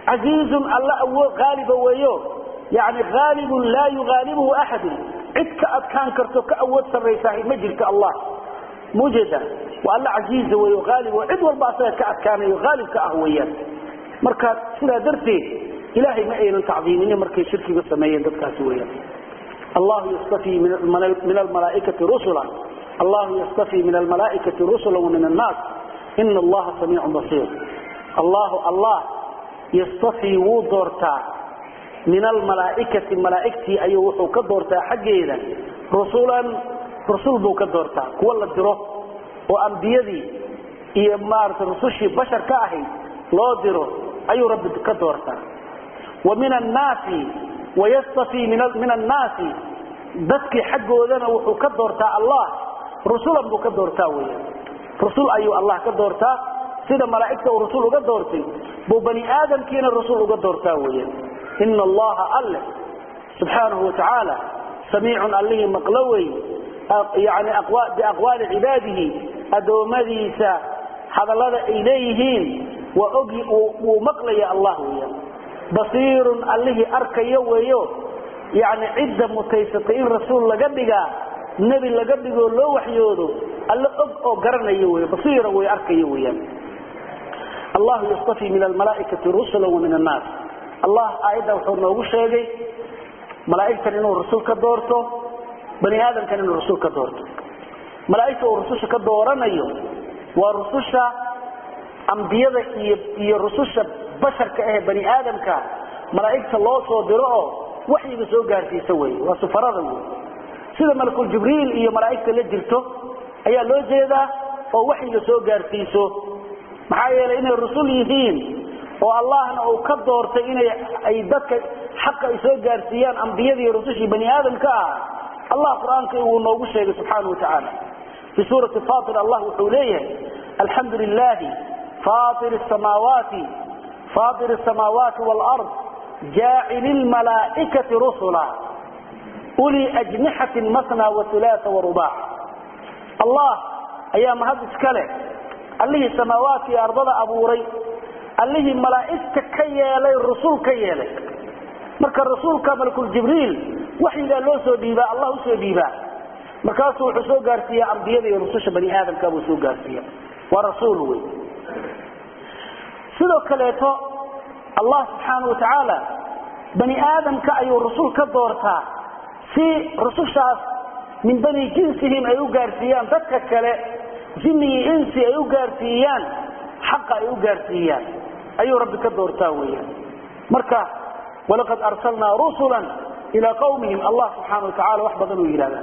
casiizun alla awood qaaliba weeyo yani aalibun laa yugaalibuhu axadun cid ka adkaan karto ka awood sarraysahay ma jirto allah mujeeda waa alla casiiza weyo aalib oo cid walba asaga ka adkaanayo aalibka ah weeyaan marka sidaa darteed ilaahay ma aynan tacdiiminin markay shirkiga sameeyeen dadkaasi weyaan allahu yastafii min almalaaikati rusula allahu yastafii min almalaaikati rusula wa min annaas ina allaha samiicun basiir allahu allah yastafii wuu doortaa min almalaaikati malaaigtii ayuu wuxuu ka doortaa xaggeeda rusulan rusul buu ka doortaa kuwa la diro oo ambiyadii iyo maarata rusushii bashar ka ahayd loo diro ayuu rabbi ka doortaa wa min annaasi wayastafii min annaasi dadkii xaggoodana wuxuu ka doortaa allah rusulan buu ka doortaa weya rusul ayuu allah ka doortaa sida malaa'igta uu rusul uga doortay buu bani aadamkiina rusul uga doortaa weya ina allaha alle subxaanahu watacaala samiicun allihii maqlo wey yani biaqwaali cibaadihi addoommadiisa hadallada ay leeyihiin waa ogi wuu maqlaya allah weya basiirun allihii arkayo weeyo yani cidda mutaysatay in rasuul laga dhigaa nebi laga dhigoo loo waxyoodo alla og oo garanayo wey basiira way arkayo weyaan allahu yastafii min almalaaikati rusula wa min annaas allah aayadda wuxuu noogu sheegay malaaigtan inuu rasul ka doorto bani aadamkan inuu rasul ka doorto malaaigta uu rususha ka dooranayo waa rususha ambiyada iyo iyo rususha basharka ahe bani aadamka malaaigta loo soo diro oo waxyiga soo gaarsiisa wey waa sufarada wey sida malakul jibriil iyo malaaigta la jirto ayaa loo jeedaa oo waxyiga soo gaarsiiso maxaa yeelay inay rusul yihiin oo allahna uu ka doortay inay ay dadka xaqa ay soo gaarsiiyaan ambiyadii iyo rusushii bani aadamka ah allah qur-aanka wuu noogu sheegay subxaana watacaala fi suurati fatir allah wuxuu leeyahay alxamdu lilahi fatir samaawaati fatir الsamaawaati wاlard jaacili اlmalaaئikati rusula uli ajnixati masna waulaaa warubac allah ayaa mahad iska leh allihii samaawaadka iyo ardada abuuray allihii malaa'igta ka yeelay rusul ka yeelay marka rasuulka malakuljibriil waxyigaa loo soo dhiibaa allah usoo dhiibaa markaasuu wuxuu soo gaarsiiyaa ambiyada iyo rususha bani aadamka buu soo gaarsiiya waa rasuul wey sidoo kaleeto allah subxaana wa tacaala bani aadamka ayuu rasul ka doortaa si rusushaas min bani jinsihim ay u gaarsiiyaan dadka kale jinni iyo insi ay u gaarsiiyaan xaqa ay u gaarsiiyaan ayuu rabbi ka doortaa weeyaan marka walaqad arsalnaa rusula ilaa qawmihim allah subxaana wa tacala wax badan uu yidhahdaa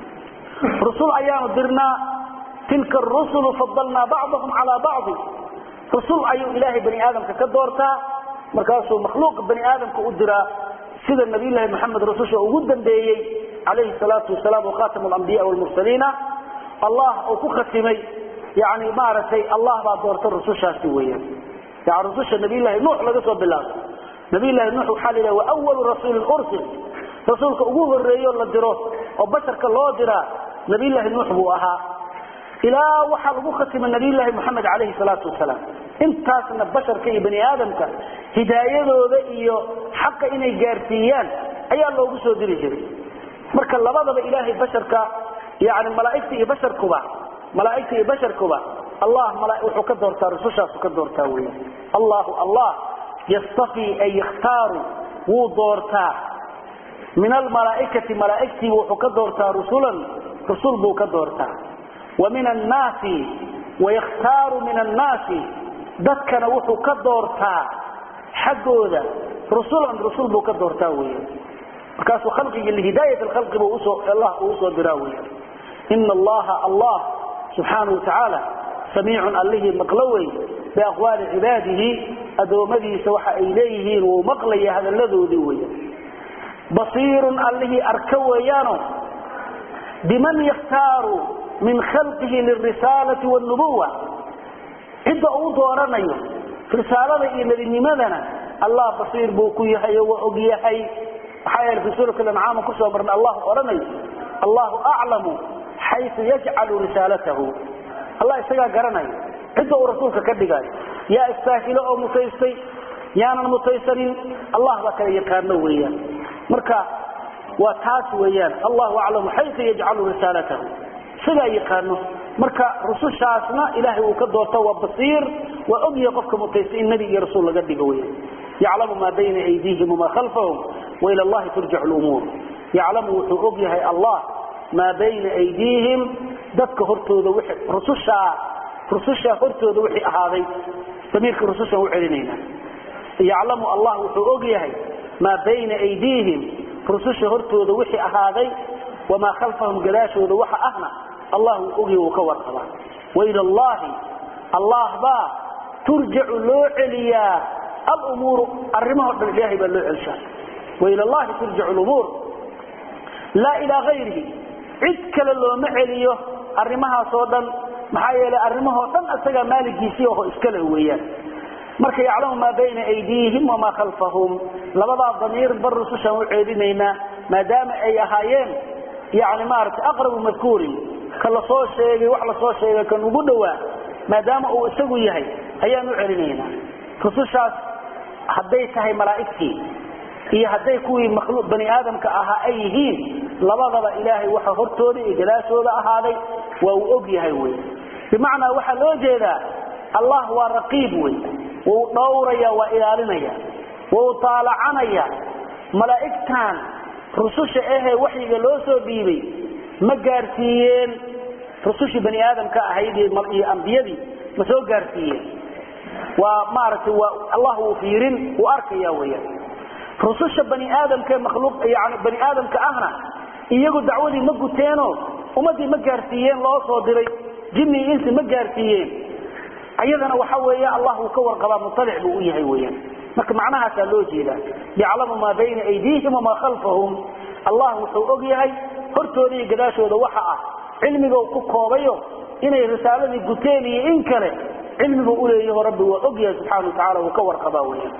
rusul ayaanu dirnaa tilka arusulu fadalnaa bacdahum calaa bacdi rusul ayuu ilaahay bani aadamka ka doortaa markaasuu makhluuqa bani aadamka u diraa sida nabiylahi maxamed rasusha ugu dambeeyey calayhi salaatu wasalaam wakhatam alambiya wlmursaliina allah uu ku khatimay yani maaragtay allah baa doorta rusushaasi weeyaan yani rususha nabiylahi nuux laga soo bilaabo nabiylahi nuux waxaa la yidhaha wa walu rasuulin ursil rasuulka ugu horeeyo la diro oo basharka loo diraa nabiylahi nuux buu ahaa ilaa waxaa lagu khatimay nabiylahi moxamed calayhi salaatu wasalaam intaasna basharka iyo bani aadamka hidaayadooda iyo xaqa inay gaarsiiyaan ayaa loogu soo diri jiray marka labadaba ilaahay basharka yani malaaigta iyo basharkuba malaaigta iyo basharkuba allah wuxuu ka doortaa rusushaasu ka doortaa wey allahu allah yastafii ay yakhtaaru wuu doortaa min almalaaikati malaaigtii wuxuu ka doortaa rusulan rusul buu ka doortaa wa min annaasi wayakhtaaru min annaasi dadkana wuxuu ka doortaa xaggooda rusulan rusul buu ka doortaa wey markaasuu khalqiga lihidaayat alkhalqi buu usoo allah uu usoo diraa wey ina allaha allah subxaanau watacaala samiicun allihii maqlo wey biaqwaali cibaadihi addoommadiisa waxa ay leeyihiin wuu maqlaya hadalladoodii wey basiirun allihii arka weeyaano biman yakhtaaru min khalqihi lirisaalati wاnubuwa cidda uu dooranayo risaalada iyo nebinimadana allah basiir buu ku yahay oo waa og yahay maxaa yeele fi suurat lancaama kusoo marna allah odhanayo allahu aclamu xaysu yajcalu risaalatahu allah isagaa garanayo cidda uu rasuulka ka dhigayo yaa istaahilo oo mutaystay yaanan mutaysanin allah baa kala yaqaano weeyaan marka waa taas weeyaan allahu aclamu xaytu yajcalu risaalatahu sidaa yaqaano marka rusushaasna ilaahay uu ka doorta waa basiir waa ogyahay qofka mutaysa in nebi iyo rasuul laga dhigo weya yaclamu maa bayna aydiihim wamaa khalfahum waila allahi turjacu lumuur yaclamu wuxuu og yahay allah maa bayna aydiihim dadka hortooda rusushaa rususha hortooda wixii ahaaday damiirka rusushan u celinayna yaclamu allah wuxuu og yahay maa bayna aydiihim rususha hortooda wixii ahaaday wamaa khalfahum gadaashooda waxa ahna allah wuu ogyahay wuu ka warqabaa waila allahi allah baa turjacu loo celiyaa alumuuru arrimahoo dhan ilaahay baa loo celshaa waila allahi turjacu lumuur laa ilaa hayrihi cid kale looma celiyo arrimahaasoo dhan maxaa yeelay arrimahoo dhan isagaa maaligiisii oho iskale weeyaan marka yaclamu maa bayna aydiihim wamaa khalfahum labadaa damiir bar rusushaan u ceelinaynaa maadaama ay ahaayeen yani maaragtay aqrabu madkuurin ka lasoo sheegay wax lasoo sheegay kan ugu dhowaa maadaama uu isagu yahay ayaan u celinaynaa rusushaas hadday tahay malaa'igtii iyo hadday kuwii makhluuq bani aadamka ahaa ay yihiin labadaba ilaahay waxa hortooda iyo gadaashooda ahaaday waa uu og yahay wey bimacnaa waxaa loo jeedaa allah waa raqiib wey wuu dhowraya waa ilaalinaya wuu taalacanaya malaa'igtan rususha ahee waxyiga loo soo dhiibay ma gaarsiiyeen rusushii bani aadamka ahayd iyo ambiyadii ma soo gaarsiiyeen waa maaragtay waa allah wuu fiirin wuu arkaya weyaan rususha bani aadamkae makhluuq yani bani aadamka ahna iyagu dacwadii ma guteeno ummadii ma gaarsiiyeen loo soo diray jinni iyo insi ma gaarsiiyeen ayadana waxa weeye allah wuu ka warqabaa mutalic buu u yahay weyaan marka macnahaasaa loo jeedaa yaclamu maa bayna aydiihim wamaa khalfahum allah wuxuu og yahay hortooda iyo gadaashooda waxa ah cilmigou ku koobayo inay risaaladii guteen iyo in kale cilmibuu uleeyaho rabbi waa og yahay subxana watacala wuu ka warqabaa weyaan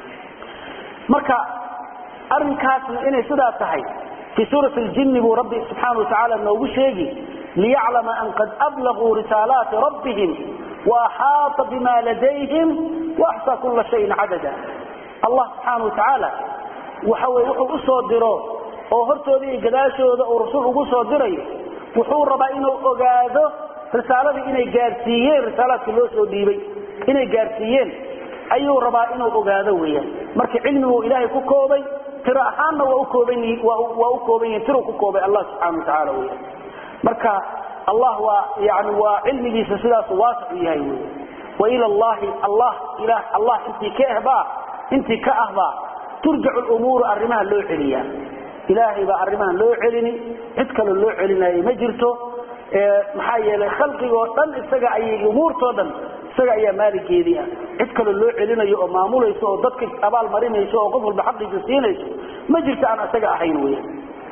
marka arinkaasna inay sidaa tahay fii suurati ljinni buu rabbi subxaana watacaala noogu sheegi liyaclama an qad ablaguu risaalaati rabbihim waaxaata bima ladayhim waaxsaa kula shayin cadada allah subxaana watacaala waxa weye wuxuu usoo diro oo hortooda iyo gadaashooda uu rasuul ugu soo dirayo wuxuu rabaa inuu ogaado risaaladii inay gaarsiiyeen risaalaadkii loo soo dhiibay inay gaarsiiyeen ayuu rabaa inuu ogaado weyaan marka cilmiguu ilaahay ku koobay tiro ahaanna waa u kooban yihin tiruu ku koobay allah subxana watacaala weyaan marka allah waa yani waa cilmigiisa sidaasu waasicu yahay wey waila llahi allah ilah allah intii ka ahbaa intii ka ahbaa turjacu lumuuru arrimaha loo celiyaa ilaahay baa arrimahan loo celini cid kaloo loo celinaayo ma jirto maxaa yeelay khalqigoo dhan isaga ayay umuurtoo dhan isaga ayaa maaligeedii ah cid kaloo loo celinayo oo maamulayso oo dadka abaal marinayso oo qof walba xaqiisa siinayso ma jirto aan isaga ahayn weyan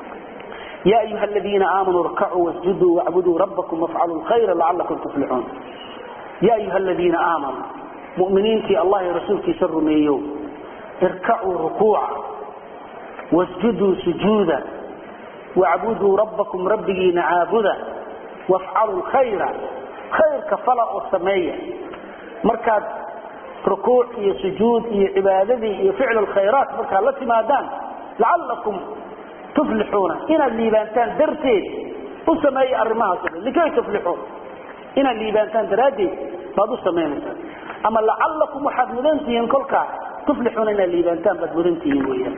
ya ayuha aladiina aamanuu irkacuu wasjuduu wacbuduu rabbakum wafcaluu lkhayra lacalakum tuflixuun ya ayuha aladiina aamanuu muminiintii allah iyo rasuulkiisa rumeeyo irkacuu rukuuca wasjuduu sujuuda wacbuduu rabbakum rabbigiina caabuda wafcaluu lkhayra khayrka fala oo sameeya markaad rukuuc iyo sujuud iyo cibaadadii iyo ficlu lkhayraat markaad la timaadaan lacalakum tuflixuuna inaad liibaantaan darteed u sameeya arrimahaas o dhan likay tuflixuun inaad liibaantaan daraaddeed baad u samaynaysaa ama lacalakum waxaad mudan tihiin kolkaa tuflixuuna inaad liibaantaan baad mudan tihiin weyaan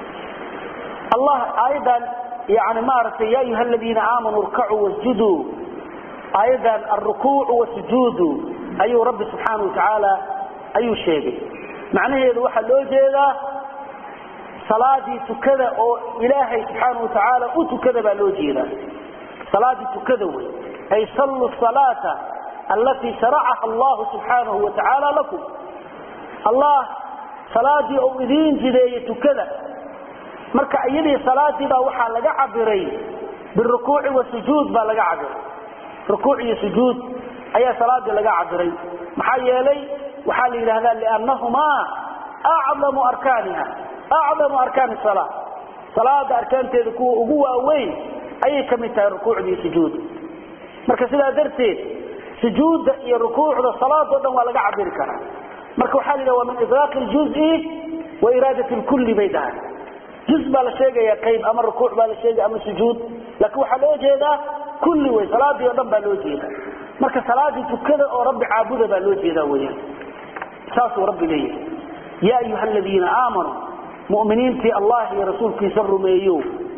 allah aayadan yani maaragtay ya ayuha aladiina aamanuu irkacuu wasjuduu aayadan alrukuucu wasujuudu ayuu rabbi subxaana watacaala ayuu sheegay macnaheedu waxaa loo jeedaa salaadii tukada oo ilaahay subxaana watacaala u tukada baa loo jeedaa salaadii tukada wey ay salluu salaata allatii sharacaha allahu subxaanahu watacaala lakum allah salaadii ou idiin jideeyey tukada marka iyadii salaadiibaa waxaa laga cabiray birukuuci wasujuud baa laga cabiray rukuuc iyo sujuud ayaa salaadii laga cabiray maxaa yeelay waxaa la yidhahdaa liannahumaa acdamu arkaaniha acdamu arkaani sala salaada arkaanteeda kuwa ugu waaweyn ayay ka mid tahay rukuucda iyo sujuud marka sidaa darteed sujuudda iyo rukuucda salaadoo dhan waa laga cabiri karaa marka waxaa la yidhaha waa min iطlaaqi اljuز'i wa iraadati اlkulli bay dhahaan juz baa la sheegaya qayb ama rukuuc baa la sheegaya ama sujuud laakiin waxaa loo jeedaa kulli wey salaadii oo dhan baa loo jeeda marka salaadii tukada oo rabbi caabuda baa loo jeedaa weyaan saasuu rabbi leeyahay yaa ayuha aladiina aamanuu mu'miniintii allah iyo rasuulkiisa rumeeyo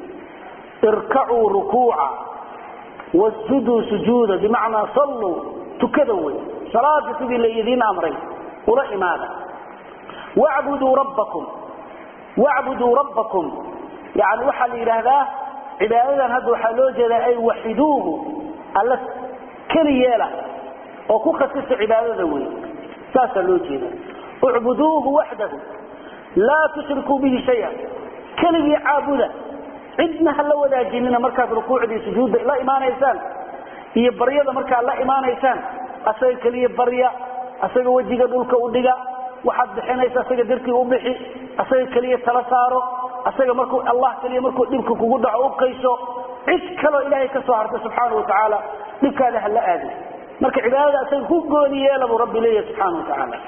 irkacuu rukuuca wasjuduu sujuuda bimacnaa salluu tukada wey salaada sidii la idiin amray ula imaada wacbuduu rabbakum wacbuduu rabbakum yani waxaa la yidhaahdaa cibaadadan hadda waxaa loo jeedaa ay waxiduuhu alla keli yeela oo ku khasisa cibaadada wey saasaa loo jeeda ucbuduuhu waxdahu laa tushrikuu bihi shaya keligii caabuda cidna ha la wadaajinina markaad rukuucdii sujuudda la imaanaysaan iyo baryada markaad la imaanaysaan asaga keliya barya asaga wejiga dhulka u dhiga waxaad bixinaysa asaga dartii u bixi asaga keliya tala saaro asaga markuu allah keliya markuu dhibka kugu dhaco u qayso cid kaloo ilaahay ka soo hartay subxaana watacaala dhibkaada ha la aadin marka cibaadada asaga ku gooni yeela buu rabbi leeyahay subxaana watacaala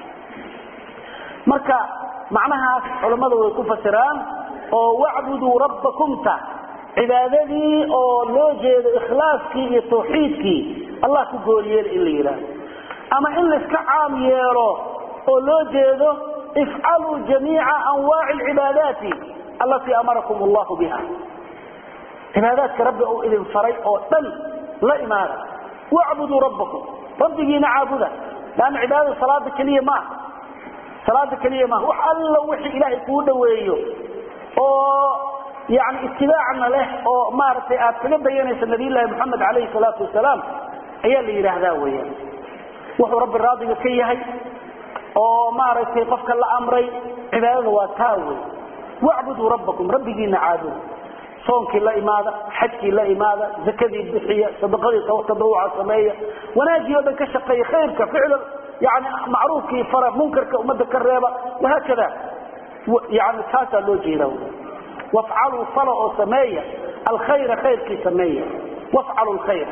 marka macnahaas culammada way ku fasiraan oo wacbuduu rabbakumta cibaadadii oo loo jeedo ikhlaaskii iyo tawxiidkii allah ku gooni yeela in la yidhaahdo ama in laiska caam yeelo oo loo jeedo ifcaluu jamiica anwaaci alcibaadaati allatii amarakum allahu biha cibaadaadka rabbi uu idin faray oo dhan la imaada wacbuduu rabbakum rabbigiina caabuda leanna cibaadada salaada keliya maaha salaada keliya maaha wax alla wixii ilaahay kuu dhoweeyo oo yani itibaacna leh oo maaragtay aad kaga dayanaysa nabiyllaahi moxamed calayhi salaatu wasalaam ayaa la yidhaahdaa weyaan wuxuu rabbi raadiga ka yahay oo maaragtay qofka la amray cibaadada waa taa wey wacbuduu rabbakum rabbigiina caabuda soonkii la imaada xajkii la imaada zakadii bixiya sadaqadii tadawuca sameeya wanaagii o dhan ka shaqeeya khayrka ficla yani macruufkii fara munkarka ummadda ka reeba wahaakada yani taasaa loo jeeda wafcaluu fala oo sameeya alkhayra khayrkii sameeya wafcalu lkhayra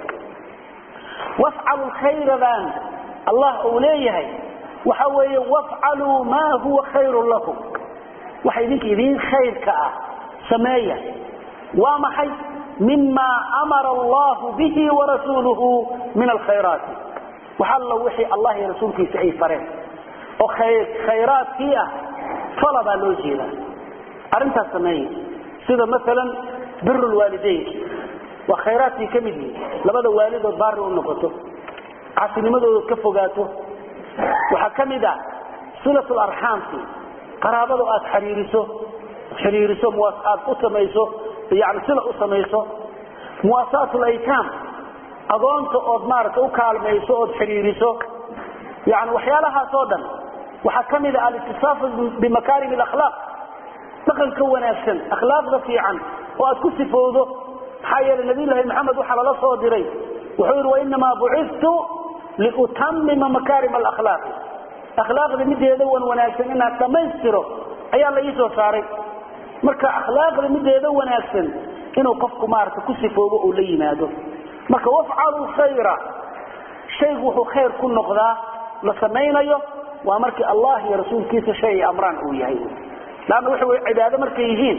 wafcalu lkhayradan allah uu leeyahay waxa weeye wafcaluu maa huwa khayrun lakum waxa idinka idiin khayrka ah sameeya waa maxay mima amara allahu bihi warasuuluhu min alkhayraati wax alla wixii allah iyo rasuulkiisa ay fareen oo khayraadkii ah fala baa loo jeedaa arrintaas sameeya sida maalan biru lwaalidaynki waa khayraadkii ka mid yihi labada waalidood baari u noqoto casinimadooda ka fogaato waxaa ka mid ah silat larxaamki qaraabada aad xiriiriso xiriiriso aad u samayso yani sila u samayso muwaasaat laytaam adoonta ood maaragta u kaalmayso ood xiriiriso yani waxyaalahaas oo dhan waxaa ka mid a alitisaafu bimakaarim alakhlaaq dhaqanka wanaagsan akhlaaqda fiican oo aad ku sifowdo maxaa yeele nabiylahi maxamed waxaa lala soo diray wuxuu yidhi wainamaa buciftu liutamima makaarim alakhlaaqi akhlaaqda mideeda wan wanaagsan inaad dhammaystiro ayaa la ii soo saaray marka akhlaaqda mideeda wanaagsan inuu qofku maarata ku sifoobo uu la yimaado marka wafcalu khayra shaygu wuxuu khayr ku noqdaa la samaynayo waa markii allah iyo rasuulkiisa shay amraan uu yahay laanna waxa wey cibaado markay yihiin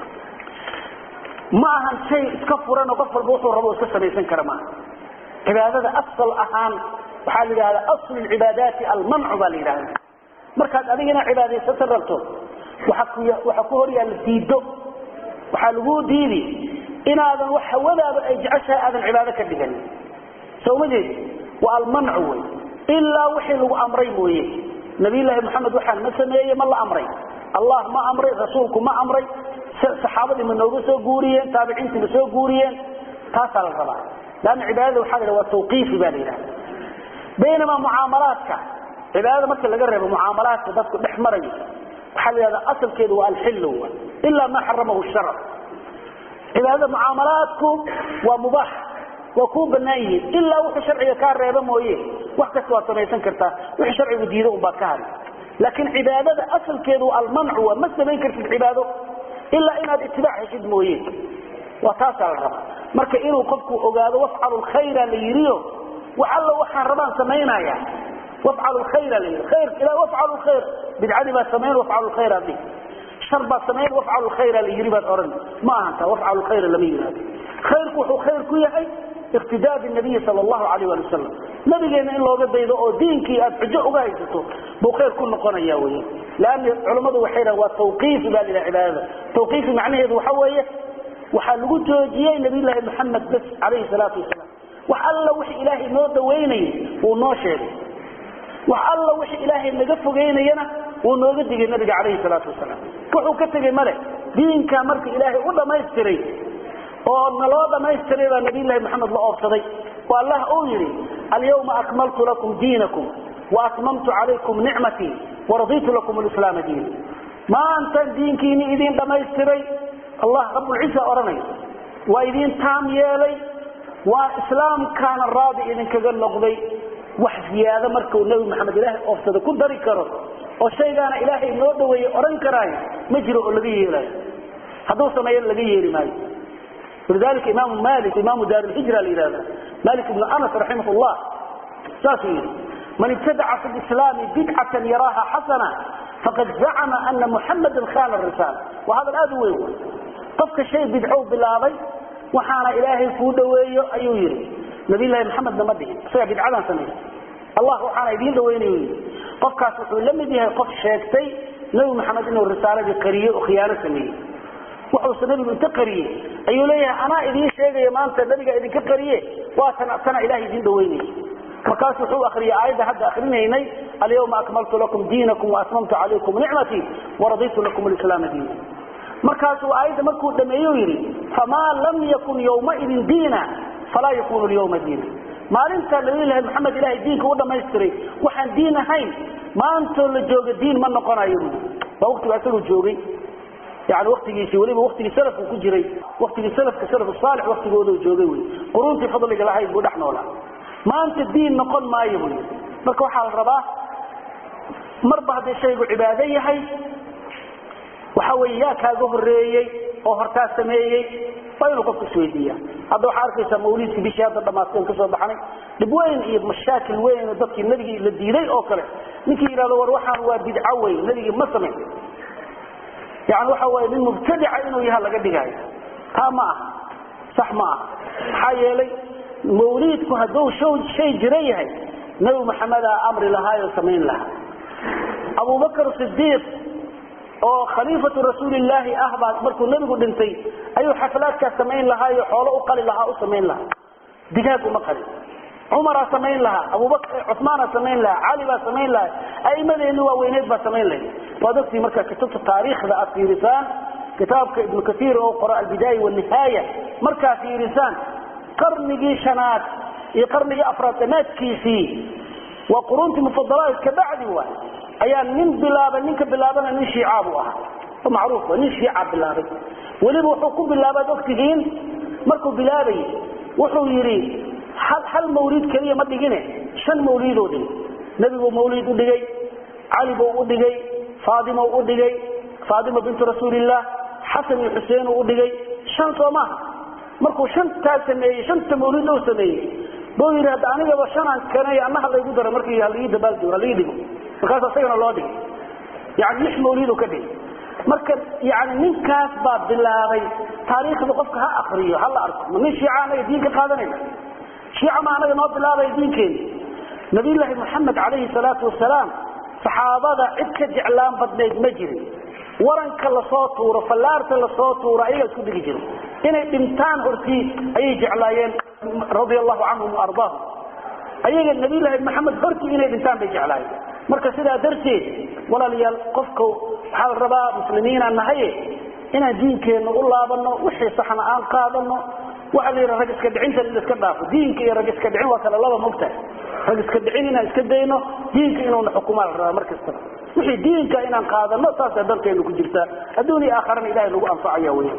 ma ahan shay iska furan oo qof walba wuxuu rabo iska samaysan kara maaha cibaadada asal ahaan waxaa la yidhahdaa aslu lcibaadaati almancu baa la yidhahda markaad adigina cibaadaysata rabto waxa ku hor yaalla diido waxaa lagu diidi inaadan wax hawadaaba ay jeceshahay aadan cibaado ka dhiganin soo ma jeedi waa almancu wey ilaa wixii lagu amray mooye nabiyllaahi moxamed waxaan ma sameeye ma la amray allah ma amray rasuulku ma amray saxaabadii ma nooga soo guuriyeen taabiciintii ma soo guuriyeen taasaa la rabaa lanna cibaadada waxa la waa tawqiifi ba la yidhahda baynamaa mucaamalaadka cibaadada marka laga reebo mucaamalaadka dadku dhex marayo waxaa la yidhahda asalkeedu waa alxillu ilaa maa xaramahu sharc cibaadada mucaamalaadku waa mubaax waa kuu banaan yihiin ilaa wuxuu sharciga kaa reeba mooye wax kasta waad samaysan kartaa wixii sharcigu diido unbaa ka hari laakiin cibaadada asalkeedu almancu waa ma samayn kartid cibaado ilaa inaad itibaac heshid mooye waa taasaa la rabaa marka inuu qofku ogaado wafcalu lkhayra la yidhiyo wax alla waxaan rabaan samaynaya wafcalu lkhayra la yidhi khayr ilaa wafcalu lkhayr bidcadii baa samayn wafcalu lkhayr adhi shar baad samayn wafcalu lkhayra la yidhi baad odhan ma ahantaa wafcalu lkhayra lama yidhahdo khayrku wuxuu khayr ku yahay iqtidaa binabiyi sala allahu alayh wali wasalam nabigeena in looga daydo oo diinkii aad xujo uga haysato buu khayr ku noqonaya wey leanna culammadu waxay dhahan waa tawqiifi baa la cibaadada tawqiifi macnaheedu waxa weeye waxaa lagu joojiyey nabiyullaahi maxamed bas calayhi salaatu wasalaam wax alla wixii ilaahay noo dawaynayay wuu noo sheegay wax alla wixii ilaahay naga fogeynayana wuu nooga digay nabiga calayhi salaatu wasalaam wuxuu ka tegey male diinka marka ilaahay u dhammaystiray oo naloo dhammaystiray baa nabiyullaahi maxamed la oobsaday oo allah uu yidhi alyawma akmaltu lakum diinakum waatmamtu calaykum nicmatii waraditu lakum lislaama diina maantan diinkiini idin dhammaystiray allah rabbulciza odhanaya waa idin taam yeelay waa islaamkaana raadi idinkaga noqday wax ziyaado markuu nebi maxamed ilaahay oofsada ku dari karo oo shaygaana ilaahay noo dhaweeye odhan karaayo ma jiro oo laga yeelaayo hadduu sameeyo laga yeeli maayo walidalika imaamu malik imaamu daar lhijra la yidhahda malik ibnu anas raximah llah saasuu yidhi man ibtadaca fi lislaami bidcatan yaraaha xasana faqad zacama ana muxamadan khana risaala waa hadal aad u weyn qofka shay bidcow bilaabay waxaana ilaahay kuu dhaweeyo ayuu yidhi nabiylahi maxamedna ma dhihin isagaa bidcadan sameeyey allah waxaana idiin dhaweynayo yidhi qofkaas wuxuu la mid yahay qof sheegtay nebi maxamed inuu risaaladii qariyey oo khiyaano sameeyey wuxuuse nebigu inta qariyey ayuu leeyahay anaa idiin sheegaya maanta nabiga idinka qariye waa tana tana ilahay idiin dhaweynaya markaas wuxuu akriyay aayadda hadda akrinaynay alyawma akmaltu lakum diinakum waatmamtu calaykum nicmatii waraditu lakum lislaama diina markaasuu aayadda markuu dhameeyo yidhi famaa lam yakun yawmaidin diina falaa yakunu lyawma diina maalintaa nabiylahi maxamed ilahay diinka u dhamaystiray waxaan diin ahayn maantoo la jooga diin ma noqonayo waa watigu asaguu joogay yani watigiisi weliba waktigii salafku ku jiray waktigii salafka salaf saalix waktigooda joogay wy quruuntii fadliga lahayd buu dhex noolaa maanta diin noqon maayo wy marka waxaa la rabaa marba hadday shaygu cibaado yahay waxa wey yaa kaaga horeeyey oo hortaa sameeyey waa inuu qofku isweydiiya hadda waxaa arkaysaa mawliidkii bishii hadda dhamaasteen kasoo baxnay dhib weyn iyo mashaakil weyn oo dadkii nebigii la diiday oo kale ninkii yidhahdo war waxaan waa bidco weyn nebigii ma samayn yani waxa wey nin mubtadica inuu yaha laga dhigaayo taa ma aha sax ma aha maxaa yeelay mawliidku hadduu shay jira yahay nebi maxamedaa amri lahaayoo samayn lahaa abubakr sidiiq oo khaliifatu rasuulilaahi ah baa markuu nebigu dhintay ayuu xaflaadkaa samayn lahaayo xoolo u qali lahaa u samayn lahaa digaag uma qalin cumaraa samayn lahaa abubakr cumaanaa samayn lahaa cali baa samayn lahaa aimadeeni waaweyneed baa samayn lahay waad ogtii marka kutubta taariikhda aad fiirisaan kitaabka ibnu kaiir oo qora albidaaya wanihaaya markaa fiirisaan qarnigii shanaad iyo qarnigii afraad dhammaadkiisii waa quruuntii mufadalaad kabacdi waay ayaa nin bilaabay ninka bilaabana nin shiica buu ahaa oo macruuf nin shiica bilaabay weliba wuxuu ku bilaabaad ogtihiin markuu bilaabayay wuxuu yidhi hal hal mawliid keliya ma dhigine shan mawliidoo dhigay nebiguu mawliid u dhigay cali buu u dhigay faadimo u dhigay faadima bintu rasuulillaah xasan iyo xuseen uu u dhigay shan soo maaha markuu shantaa sameeyey shanta mawliid ou sameeyey buu yidhi hadda anigaba shanaan kanay anna halaygu daro markii halii dabaaldego halii dhigo markaas isagana loo dhigay yani lix mawliiduu ka dhigay marka yani ninkaas baa bilaabay taariikhda qofka ha akriyo ha la arko ma nin shiica anaga diin ka qaadanayna shiica ma anaga noo bilaabaya diinkeeni nabiyullaahi moxamed calayhi salaatu wasalaam saxaabada cid ka jeclaan badnayd ma jirin waranka lasoo tuuro fallaarta lasoo tuuro ayagaa isku dhigi jiro inay dhintaan hortii ayay jeclaayeen radia allahu canhum waardaahum ayaga nabiyullaahi maxamed hortii inay dhintaan bay jeclaayeen marka sidaa darteed walaalayaal qofka waxaa la rabaa muslimiinaan nahaye inaan diinkeenna u laabanno wixii saxna aan qaadano waxaa la yidhaha rag iska dhicinta in iska dhaafo diinka iyo rag iska dhicin waa kala laba mogtahay rag iska dhicin inaan iska dayno diinka inuuna xukumaa la rabaa mar kastaba wixii diinka inaan qaadano taasaa danteenu ku jirtaa adduun iyo aakharana ilahay nagu anfacaya weya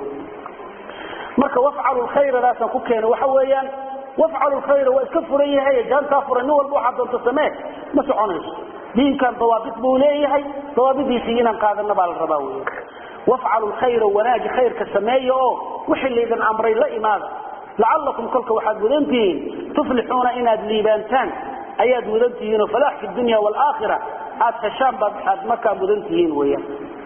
marka wafcalu lkhayradaasaan ku keena waxa weeyaan wafcalu lkhayra waa iska furan yahay jaantaa furan nin walba waxaa doonto samee ma soconayso diinkan dawaabit buu leeyahay dawaabidiisii inaan qaadano baa la rabaa wey wafcalu lkhayra wanaaji khayrka sameeya oo wixii laydin amray la imaada lacalakum kolka waxaad mudantihiin tuflixuuna inaad liibaantaan ayaad mudan tihiin oo falaax fi dunya waalaakhira aad heshaan baad aad markaa mudan tihiin weeyaan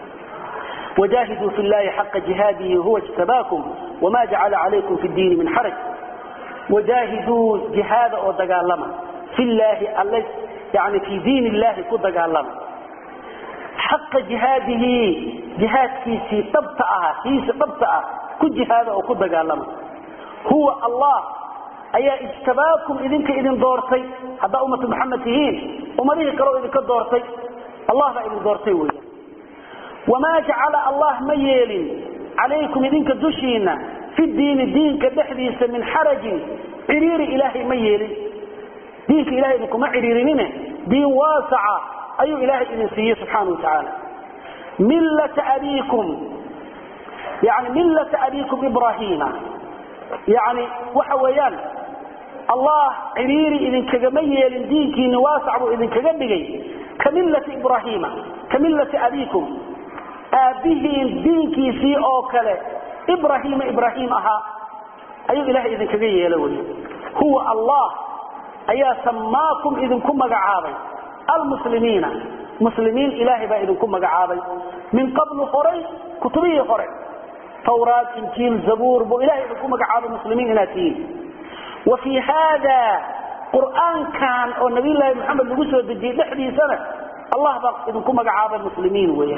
وجاهدوا في الله حق جهاده هو اجتباكم وما جعل عليكم في الدين من حرج وجاهدوا جهاد او دغالما في الله الله يعني في دين الله كدغالما حق جهاده جهاد كيسي طبطأها كيسي طبطأها كجهاد او كدغالما هو الله ayaa ijtabaakum idinka idin doortay haddaa ummatu maxamed tihiin ummadihii kaleo idinka doortay allah baa idin doortay weya wamaa jacala allah ma yeelin calaykum idinka dushiina fi diini diinka dhexdiisa min xarajin ciriiri ilaahay ma yeelin diinka ilahay idinkuma ciriirinine diin waasaca ayuu ilaahay idin siiyey subxaana wa tacaala millata abiikum yani millata abiikum ibraahiima yani waxa weeyaan allah ciriiri idinkagama yeelin diinkiini waasac buu idinkaga dhigay ka millati ibraahiima ka millati abiikum aabbihiin diinkiisii oo kale ibraahiima ibraahim ahaa ayuu ilahay idinkaga yeela wey huwa allah ayaa samaakum idinku magacaabay almuslimiina muslimiin ilaahay baa idinku magacaabay min qablu horay kutubihii hore tawraat injiil zabuur buu ilahay idinku magacaabay muslimiin inaad tihiin wa fii haada qur'aankan oo nabiyllaahi maxamed lagu soo dejiyey dhexdiisana allah baa idinku magacaabay muslimiin weeyaan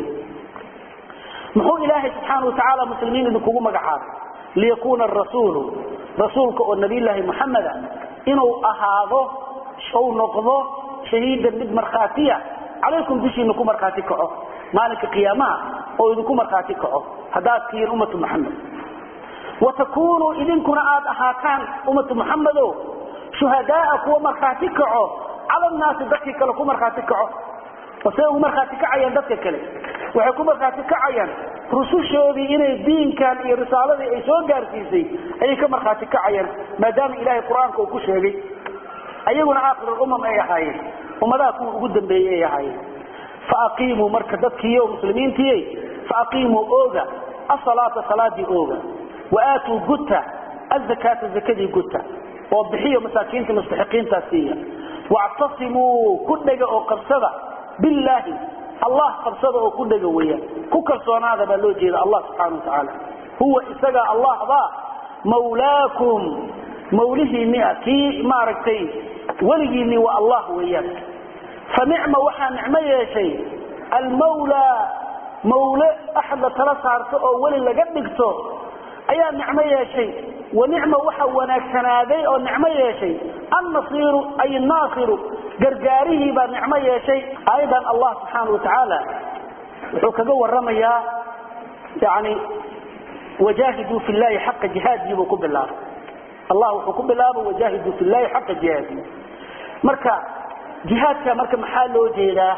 muxuu ilaahay subxaana watacaala muslimiin idinkugu magacaabay liyakuuna arasuulu rasuulka oo nabiyllaahi muxameda inuu ahaado ou noqdo shahiidan mid markhaatiya calaykum dushiina ku markhaati kaco maalinka qiyaamaha oo idinku markhaati kaco haddaad tihiin ummatu muxamed wa takuunuu idinkuna aad ahaataan ummatu muxamedo shuhadaaa kuwa markhaati kaco cala nnaasi dadkii kale ku markhaati kaco oo say ugu markhaati kacayaan dadka kale waxay ku markhaati kacayaan rusushoodii inay diinkan iyo risaaladii ay soo gaarsiisay ayay ka markhaati kacayaan maadaama ilaahay qur-aanka uu ku sheegay ayaguna aakhirulumam ay ahaayeen ummadaha kuwa ugu dambeeyey ay ahaayeen faaqiimuu marka dadkiiyo muslimiintiiy faaqiimuu ooga asalaata salaadii ooga waaatuu guta azakaata zakadii guta oo bixiyo masaakiinta mustaxiqiintaa siiya wactasimuu ku dhega oo qabsada billaahi allah qabsada oo ku dhega weeyaan ku kalsoonaada baa loo jeeda allah subxaana wa tacaala huwa isaga allah baa mawlaakum mawlihiinni ah kii maaragtay weligiinni waa allah weeyaan fa nicma waxaa nicmo yeeshay almawlaa mawle axad la tala saarto oo weli laga dhigto ayaa nicmo yeeshay wa nicma waxa wanaagsanaaday oo nicmo yeeshay annasiiru ay naasiru gargaarihii baa nicmo yeeshay aayadan allah subxaana wa tacaala wuxuu kaga waramayaa yani wajaahiduu fi llahi xaqa jihaadii buu ku bilaabay allah wuxuu ku bilaabay wajaahiduu fi llahi xaqa jihaadii marka jihaadka marka maxaa loo jeedaa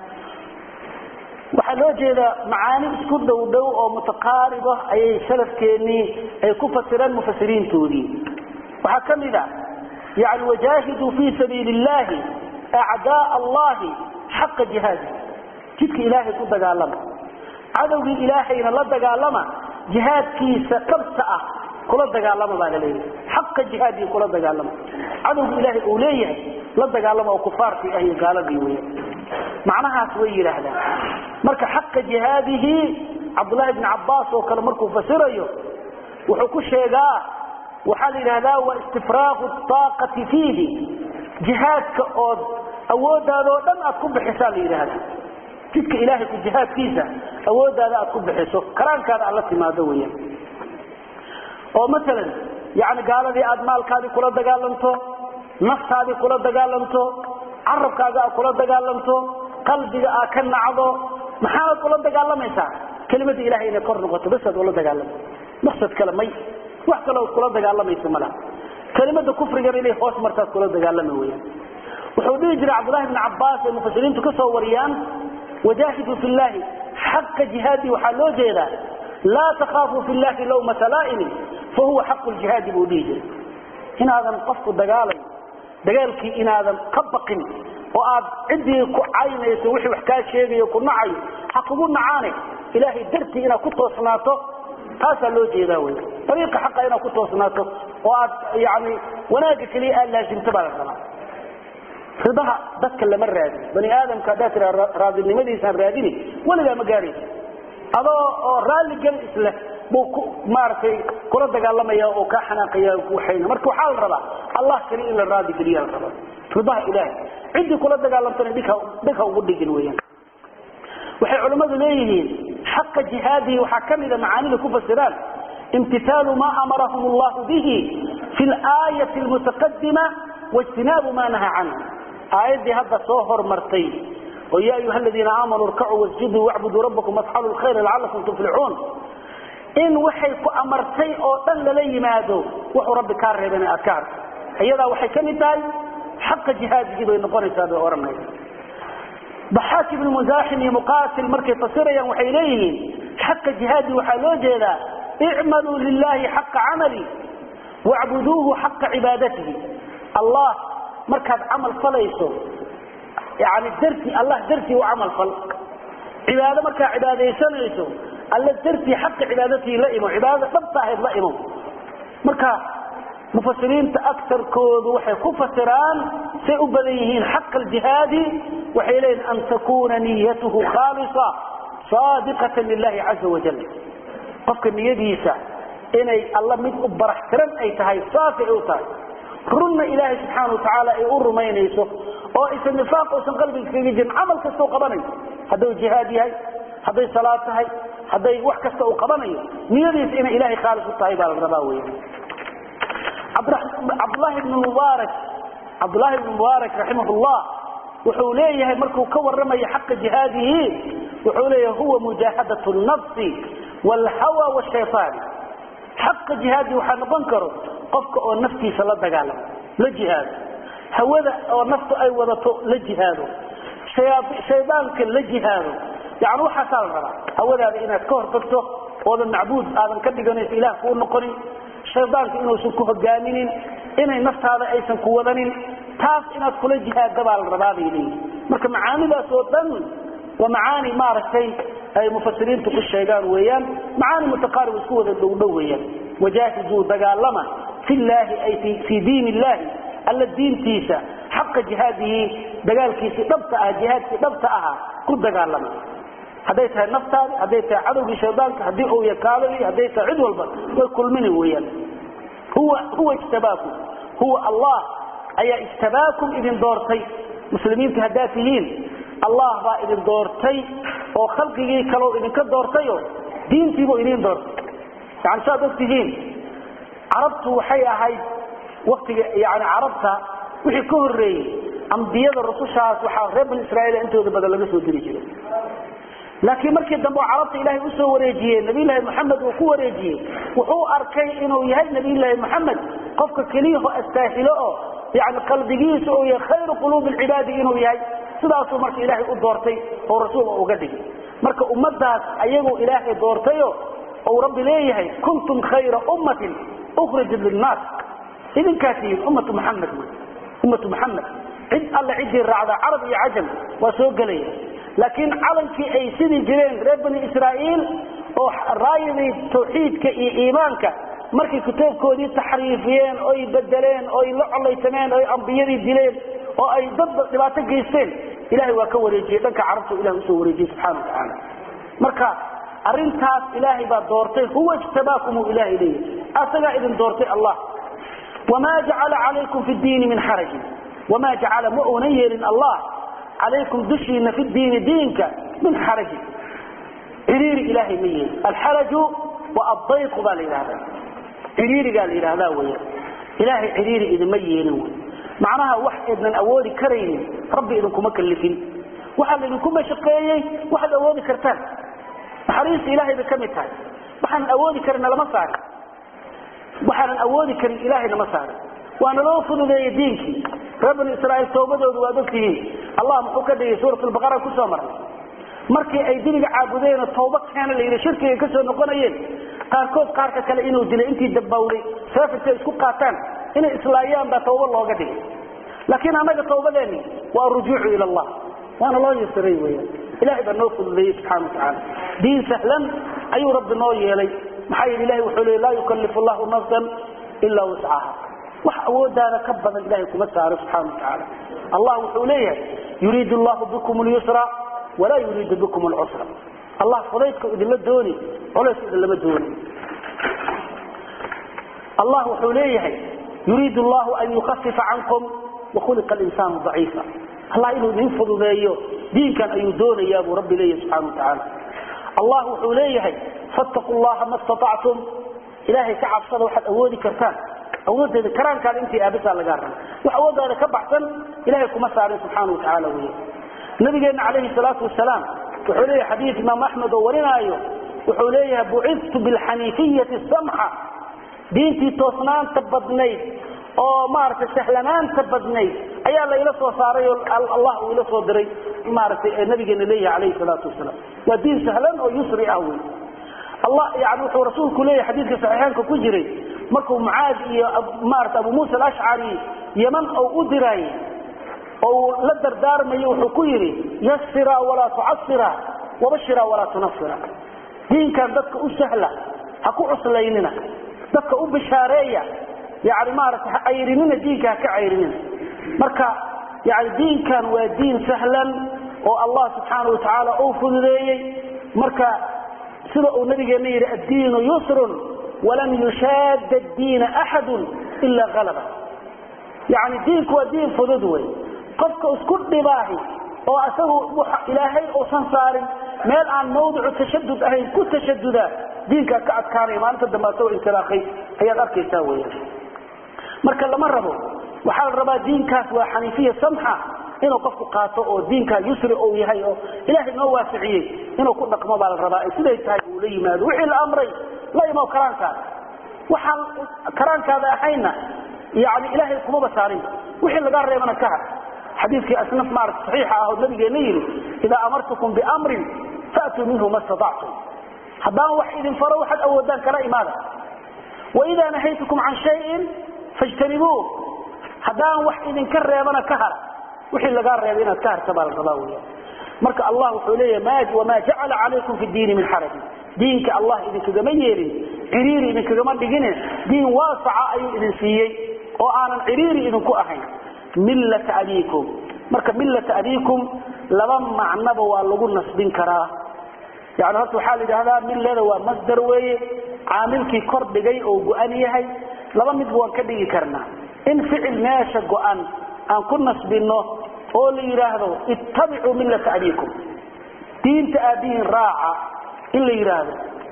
waxaa loo jeedaa macaani isku dhow dhow oo mutaqaariba ayay salafkeennii ay ku fasireen mufasiriintoodii waxaa ka mid a yani wajaahiduu fii sabiili illahi acdaa allahi xaqa jihaadi jidka ilaahay ku dagaalama cadowgii ilaahayna la dagaalama jihaadkiisa dhabta ah kula dagaalama baa la leeyahay xaqa jihaadii kula dagaalama cadowga ilaahay uu leeyahay la dagaalama oo kufaartii ah iyo gaaladii weya macnahaas way yidhaahdaan marka xaqa jihaadihi cabdullahi bni cabbaas oo kale markuu fasirayo wuxuu ku sheegaa waxaa la yidhahdaa wa istifraaqu aaqati fiihi jihaadka ood awooddaada oo dhan aad ku bixisaa la yidhaahda jidka ilaahay ku jihaadkiisa awooddaada aad ku bixiso karaankaada aad la timaado weeyaan oo maalan yani gaaladii aad maalkaadii kula dagaalanto naftaadii kula dagaalanto carabkaaga aad kula dagaalanto qalbiga aad ka nacdo maxaanad ula dagaalamaysaa kelimada ilahay inay kor noqoto basaad ula dagaalamto maqsad kale may wax kale ood kula dagaalamaysa malaha kelimada kufrigana inay hoos martaad kula dagaalama weyaan wuxuu dhihi jiray cabdullahi bni cabbaas ay mufasiriintu ka soo wariyaan wajaahiduu fi llahi xaqa jihaadi waxaa loo jeedaa laa takhaafuu fi llahi lawmata laa'imin fa huwa xaqu ljihaadi buu dhihi jiray inaadan qofku dagaalay dagaalkii inaadan ka baqin oo aad ciddii ku caynayso wixii wax kaa sheegayo ku nacayo ha kugu nacaane ilaahay dartii inaad ku toosnaato taasaa loo jeedaa wey ariiqa xaqa inaad ku toosnaato oo aad yani wanaagga keliya aad laasimto baa la rabaa ridaha dadka lama raadin bani aadamka haddaad tiraa raadinimadiisaan raadini weligaa ma gaaraysa adoo oo raalli geli isleh buu ku maaragtay kula dagaalamaya oo kaa xanaaqaya kuwaxayna marka waxaa la rabaa allah kali in la raadi geliya la rabaa ridaha ilaahay ciddii kula dagaalamtana dhigha dhigha ugu dhigin weeyaan waxay culimmadu leeyihiin xaqa jihaadihi waxaa ka mida macaanida ku fasiraan imtithaalu maa amarahum allahu bihi fi laayati almutaqadima wاjtinaabu ma naha canhu aayaddii hadda soo hormartay oo ya ayuha aladiina aamanuu irkacuu wasjuduu wacbuduu rabbakum wafcalu lkhayra lacalakum tuflixuun in waxay ku amartay oo dhan lala yimaado wuxuu rabbi kaa reeben aad ka harto iyadaa waxay ka mid tahay xaqa jihaadigii bay noqonaysaa bay odhanaysa daxaak ibnu musaaxim iyo muqaatil markay fasirayaan waxay leeyihiin xaqa jihaadi waxaa loo jeedaa icmaluu lilahi xaqa camali wacbuduuhu xaqa cibaadatihi allah markaad camal falayso yani dartii allah dartii u camal fal cibaado markaa cibaadaysanayso alla dartii xaqa cibaadatii la imo cibaadada dhabta ahayd la imo marka mufasiriinta akarkoodu waxay ku fasiraan say u badan yihiin xaqa aljihaadi waxay leeyihin an takuna niyatuhu khaalisa saadiqatan lilahi caza wajal qofka niyadiisa inay alla mid u barax tiran ay tahay saasay u tahay runna ilaahay subxaana watacaala ay u rumaynayso oo aysan nifaaq uusan qalbiga kaga jirin camal kasta u qabanayo hadduu jihaad yahay hadday salaad tahay hadday wax kasta uu qabanayo niyadiisa inay ilahay khaalis u tahay baa la rabaa wey cabdulahi bn mubaarak cabdullahi bn mubaarak raximah llah wuxuu leeyahay markuu ka waramayo xaqa jihaadihi wuxuu leeyahay huwa mujaahadat nafsi wlhawa washayaan xaqa jihaadi waxaa noqon karo qofka oo naftiisa la dagaalamo la jihaado hawada oo naftu ay wadato la jihaado shaydaanka la jihaado yani waxaasaa la rabaa hawadaada inaad ka hortagto oodan macbuud aadan ka dhiganayso ilaah kuu noqonin shaydaanka inuusan ku hogaaminin inay naftaada aysan ku wadanin taas inaad kula jihaadda baa la rabaa bay leeyihin marka macaanidaas oo dhan waa macaani maaragtay ay mufasiriintu ku sheegaan weeyaan macaani mutaqaarib isku wada dhowdhow weeyaan wajaahiduu dagaalama fi llaahi ay fii diin illahi alla diintiisa xaqa jihaadihi dagaalkiisii dhabta ah jihaadkii dhabta ahaa ku dagaalama hadday tahay naftaadi hadday tahay cadowgii shaydaanka haddii uu yakaalay hadday tahay cid walba way kulmina weeyaan huwa huwa ijtabaakum huwa allah ayaa ijtabaakum idin doortay muslimiinta haddaad tihiin allah baa idin doortay oo khalqigii kaleo idinka doortayo diintiibuu idin doortay yani saad og tihiin carabtu waxay ahayd waktiga yani carabta wixii ka horeeyey ambiyada rusushaas waxaa reer bani israiil intooda badan laga soo diri jiray laakiin markii dambe oo carabta ilaahay usoo wareejiyey nabiylahi moxamed uu ku wareejiyey wuxuu arkay inuu yahay nabiylahi moxamed qofka keliyaho astaahilo oo yani qalbigiisa uu yahay khayru quluubi lcibaadi inuu yahay sidaasuu marka ilaahay u doortay oo rasuul uga dhigay marka ummadaas ayaguu ilaahay doortayo ou rabbi leeyahay kuntum khayra ummatin ukhrijat linnaas idinkaa tihiin ummatu muxamed ummatu muxamed cid alle ciddii raacda carab iyo cajam waa soo gelaya laakiin calankii ay sidii jireen reer bani israa'iil oo raayadii tawxiidka iyo iimaanka markay kitaabkoodii taxriifiyeen oy bedeleen oy la colaytameen oy ambiyadii dileen oo ay dadba dhibaato geysteen ilahay waa ka wareejiyey dhanka carabta ilahay usoo wareejiyey subxana watacaala marka arintaas ilaahay baa doortay huwa ijtabaakum ilahay leeyahy asagaa idin doortay allah wamaa jacala calaykum fi diini min xarajin wamaa jacala ma uunan yeelin allah calaykum dushiina fi diini diinka min xarajin ciriiri ilaahay ma yeelin alxaraju wa addayqu baa la yidhahdaa ciriirigaa la yidhahdaa weya ilaahay ciriiri idinma yeelin wy macnaha wax eednan awoodi karaynin rabbi idinkuma kalifin waxaa laydinku mashaqeeyey waxaad awoodi kartaan naxariista ilaahay bay ka mid tahay waxaanan awoodi karinna lama saarin waxaanan awoodi karin ilaahayna ma saarin waana loo fududeeyey diinkii reer bani israaiil tawbadoodu waad ogtihiin allah muxuu ka dhigay suurat lbaqara kusoo marnay markii ay diniga caabudeen oo tawba keena la yidhi shirkiga kasoo noqonayeen qaarkood qaarka kale inuu dilay intii dabawday seefirtay isku qaataan inay islaayaan baa tawba looga dhigay laakiin annaga tawbadeeni waa arujuucu ila allah waana loo yasiray weya ilahay baa noo fududeeyey subxana watacaala diin sahlan ayuu rabbi noo yeelay maxaa yidhi ilahi wuxuu leey laa yukallifu llahu nafsan ilaa wuscaha wax awoodaada ka badan ilahay kuma saaro subxaana watacaala allah wuxuu leeyahay yuriidu allahu bikum lyusra walaa yuriidu bikum lcusra allah fudaydka idinla dooni culays idinlama dooni allah wuxuu leeyahay yuriidu allahu an yukafifa cankum wakhuliqa linsaanu daciifa allah inuu idin fududeeyo diinkan ayuu doonayaa buu rabbi leeyahay subxana watacaala allah wuxuu leeyahay fattaquu llaha ma statactum ilaahay ka cabsada waxaad awoodi kartaan awoodeeda karaankaada intii aabisaa lagaa raba wax awoodaada ka baxsan ilahay kuma saarin subxaana watacaala wey nabigeena calayhi salaatu wasalaam wuxuu leeyahay xadiid imaam axmed oo warinaayo wuxuu leeyahay bucidtu bilxaniifiyati samxa diintii toosnaanta badnayd oo maaragtay sahlanaanta badnayd ayaa layla soo saaray oo allah uu ila soo diray maaragtay ee nabigeena leeyahay calayhi salaatu wasalaam waa diin sahlan oo yusri ah wey allah yani wuxuu rasuulku leeyahay xadiidka saxiixaanka ku jiray markuu mucaad iyo maarata abu muusa alashcari yaman oo u diraayey oo la dardaarmayo wuxuu ku yidhi yasira walaa tucasira wabashira walaa tunafira diinkan dadka u sahla ha ku cuslaynina dadka u bishaareeya yani maarata ha cayrinina diinka ha ka cayrinina marka yani diinkan waa diin sahlan oo allah subxaana watacaala uu fududeeyey marka sida uu nabigeena yidhi addiinu yusrun walan yushaada diina axadu ila alaba yani diinku waa diin fudud wey qofka isku dhibaahi oo isagu ilaahay uusan saarin meel aan mawdicu tashadud ahayn ku tashaduda diinkaa ka adkaanaya maalinta dambe asagoo insilaakay ayaad arkaysaa weya marka lama rabo waxaa la rabaa diinkaas waa xaniifiya samxa inuu qofku qaato oo diinkaa yusri uu yahay oo ilaahay noo waasiciyey inuu ku dhaqmo baa la rabaa siday tahay uu la yimaado wixii la amray la imow karaankaada waxaan karaankaada ahayna yani ilaahay kumaba saarinba wixii lagaa reebana ka har xadiikii asnaf maarata saxiixa ah oo nabigeena yidhi idaa amartukum biamrin faatuu minhu ma statactum haddaan wax idin faro waxaad awoodaan kala imaada waidaa nahaytukum can shayin fajtanibuuh haddaan wax idinka reebana ka hara wixii lagaa reebay inaad ka harta baa la rabaa weya marka allah wuxuu leeyahay wamaa jacala calaykum fi diini min xarajin diinka allah idinkagama yeelin ciriiri idinkagama dhigine diin waasaca ayuu idin siiyey oo aanan ciriiri idinku ahayn millata abiikum marka millata abiikum laba macnoba waa lagu nasbin karaa yani horta waxaa la yidhaahdaa millada waa masdar weeye caamilkii kor dhigay oo go-an yahay laba midba waan ka dhigi karnaa in ficil meesha go-an aan ku nasbinno oo la yidhaahdo ittabicuu millata abiikum diinta aabbihiin raaca in la yidhaahdo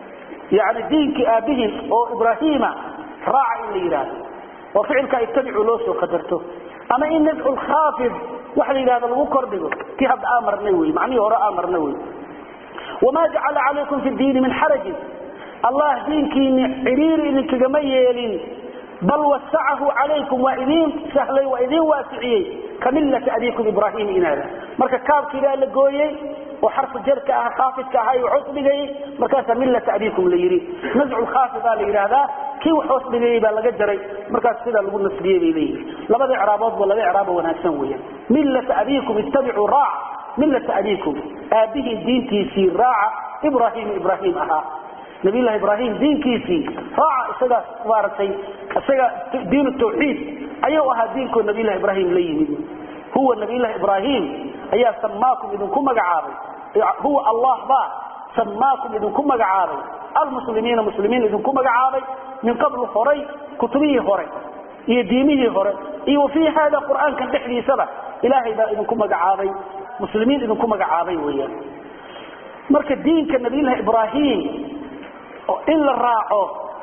yani diinkii aabbihiin oo ibraahiima raaca in la yidhaahdo oo ficilkaa ittabicuu loo soo qadarto ama in nafcu lkhaafid waxa la yidhahdo lagu kordhigo kii hadda aa marnay wey macnihii hore aa marna wey wamaa jacala calaykum fi diini min xarajin allah diinkiini ciriiri idinkagama yeelin bal wasacahu calaykum waa idiin sahlay waa idiin waasiciyey ka millati abiikum ibraahim inaada marka kaabkiibaa la gooyey oo xarfu jarka ah khaafidka ahaa u hoos dhigayey markaasaa millata abiikum la yidhi nascu khaafidaa la yidhaahdaa kii wax hoos dhigayey baa laga jaray markaas sidaa lagu nasbiyey bay leeyihin labada icraaboodba laba icraabo wanaagsan weeyaan millata abiikum ittabicuu raaca millata abiikum aabbihii diintiisii raaca ibraahimu ibraahim ahaa nabilahi ibraahim diinkiisii raaca isagaa maaragtay isaga diin tawxiid ayuu ahaa diinkoo nabilahi ibraahim la yimid huwa nabilahi ibraahim ayaa samaakum idinku magacaabay huwa allah baa samaakum idinku magacaabay almuslimiina muslimiin idinku magacaabay min qablu horay kutubihii hore iyo diimihii hore iyo wa fii hada qur'aankan dhexdiisaba ilaahay baa idinku magacaabay muslimiin idinku magacaabay weyaan marka diinka nabilahi ibraahim in la raaco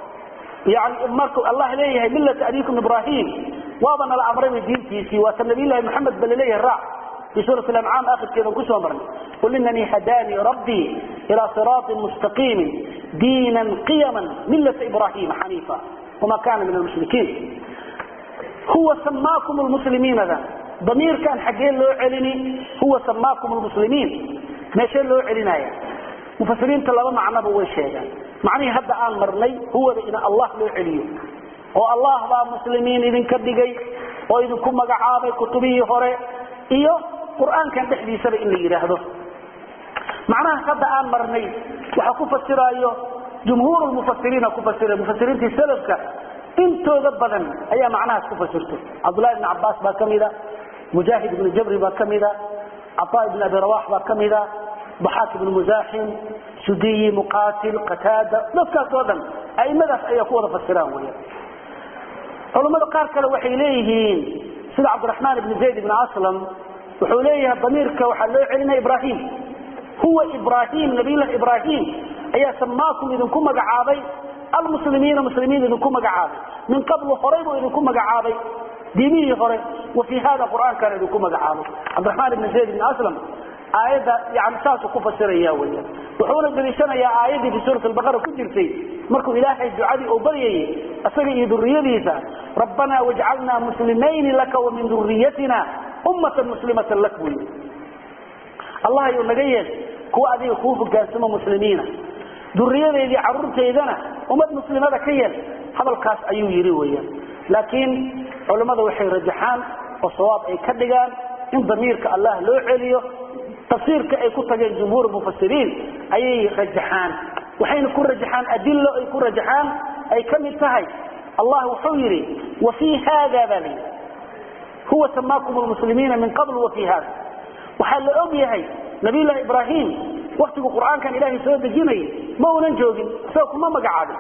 yani markuu allah leeyahay millata abiikum ibraahim waaba nala amrayba diintiisii waata nabiylahi maxamed ba laleeyahay raac fi suurat lancaam akhirkeedan kusoo marnay qul inanii hadaanii rabbii ilaa siraaطin mustaqiimin diinan qiyaman millata ibraahima xaniifa wama kana min almushrikiin huwa samaakum lmuslimiinada damiirkan xaggee loo celini huwa samaakum lmuslimiin meeshee loo celinaya mufasiriinta laba macnoba way sheegaan macnihii hadda aan marnay huwada in allah loo celiyo oo allah baa muslimiin idinka dhigay oo idinku magacaabay kutubihii hore iyo qur'aankan dhexdiisaba in la yidhaahdo macnahaas hadda aan marnay waxaa ku fasiraayo jumhuur mufasiriina ku fasira mufasiriintii salafka intooda badan ayaa macnahaas ku fasirtay cabdullahi ibn cabaas baa ka mida mujaahid ibnu jabri baa ka mida cataa ibn abi rawax baa ka mida daxaak ibnu musaaxim sudiyi muqaatil qataada dadkaas oo dhan aimadaas ayaa ku wada fasiraan weya culammada qaar kale waxay leeyihiin sida cabdiraxmaan ibn zayd ibn aslam wuxuu leeyahay damiirka waxaa loo celinaya ibrahim huwa ibrahim nabiyullahi ibrahim ayaa samaakum idinku magacaabay almuslimiina muslimiin idinku magacaabay min qablu horay buu idinku magacaabay diimihii hore wa fii hada qur'aankana idinku magacaabay cabdiraxmaan ibn zayd ibn aslam aayadda yani saasuu ku fasiraya weya wuxuuna daliishanayaa aayaddii fi suurat albaqara ku jirtay markuu ilaahay ducadii uu baryayay isaga iyo duriyadiisa rabbanaa wajcalnaa muslimayni laka wa min duriyatina ummatan muslimatan lak buy allah ayuu naga yeel kuwa adiga kuu hogaansamo muslimiina duriyadeydii caruurtaydana ummad muslimada ka yeel hadalkaas ayuu yidhi weyan laakiin culammada waxay rajaxaan oo sawaab ay ka dhigaan in damiirka allah loo celiyo tafsiirka ay ku tageen jumhuur mufasiriin ayay rajaxaan waxayna ku rajaxaan adilo ay ku rajaxaan ay ka mid tahay allah wuxuu yidhi wa fii hada baa layidhi huwa samaakum lmuslimiina min qabl wa fii hada waxaa la og yahay nabiyullahi ibraahim waktigu qur'aankan ilaahay soo dejinayay ma unan joogin isagoo kuma magacaabin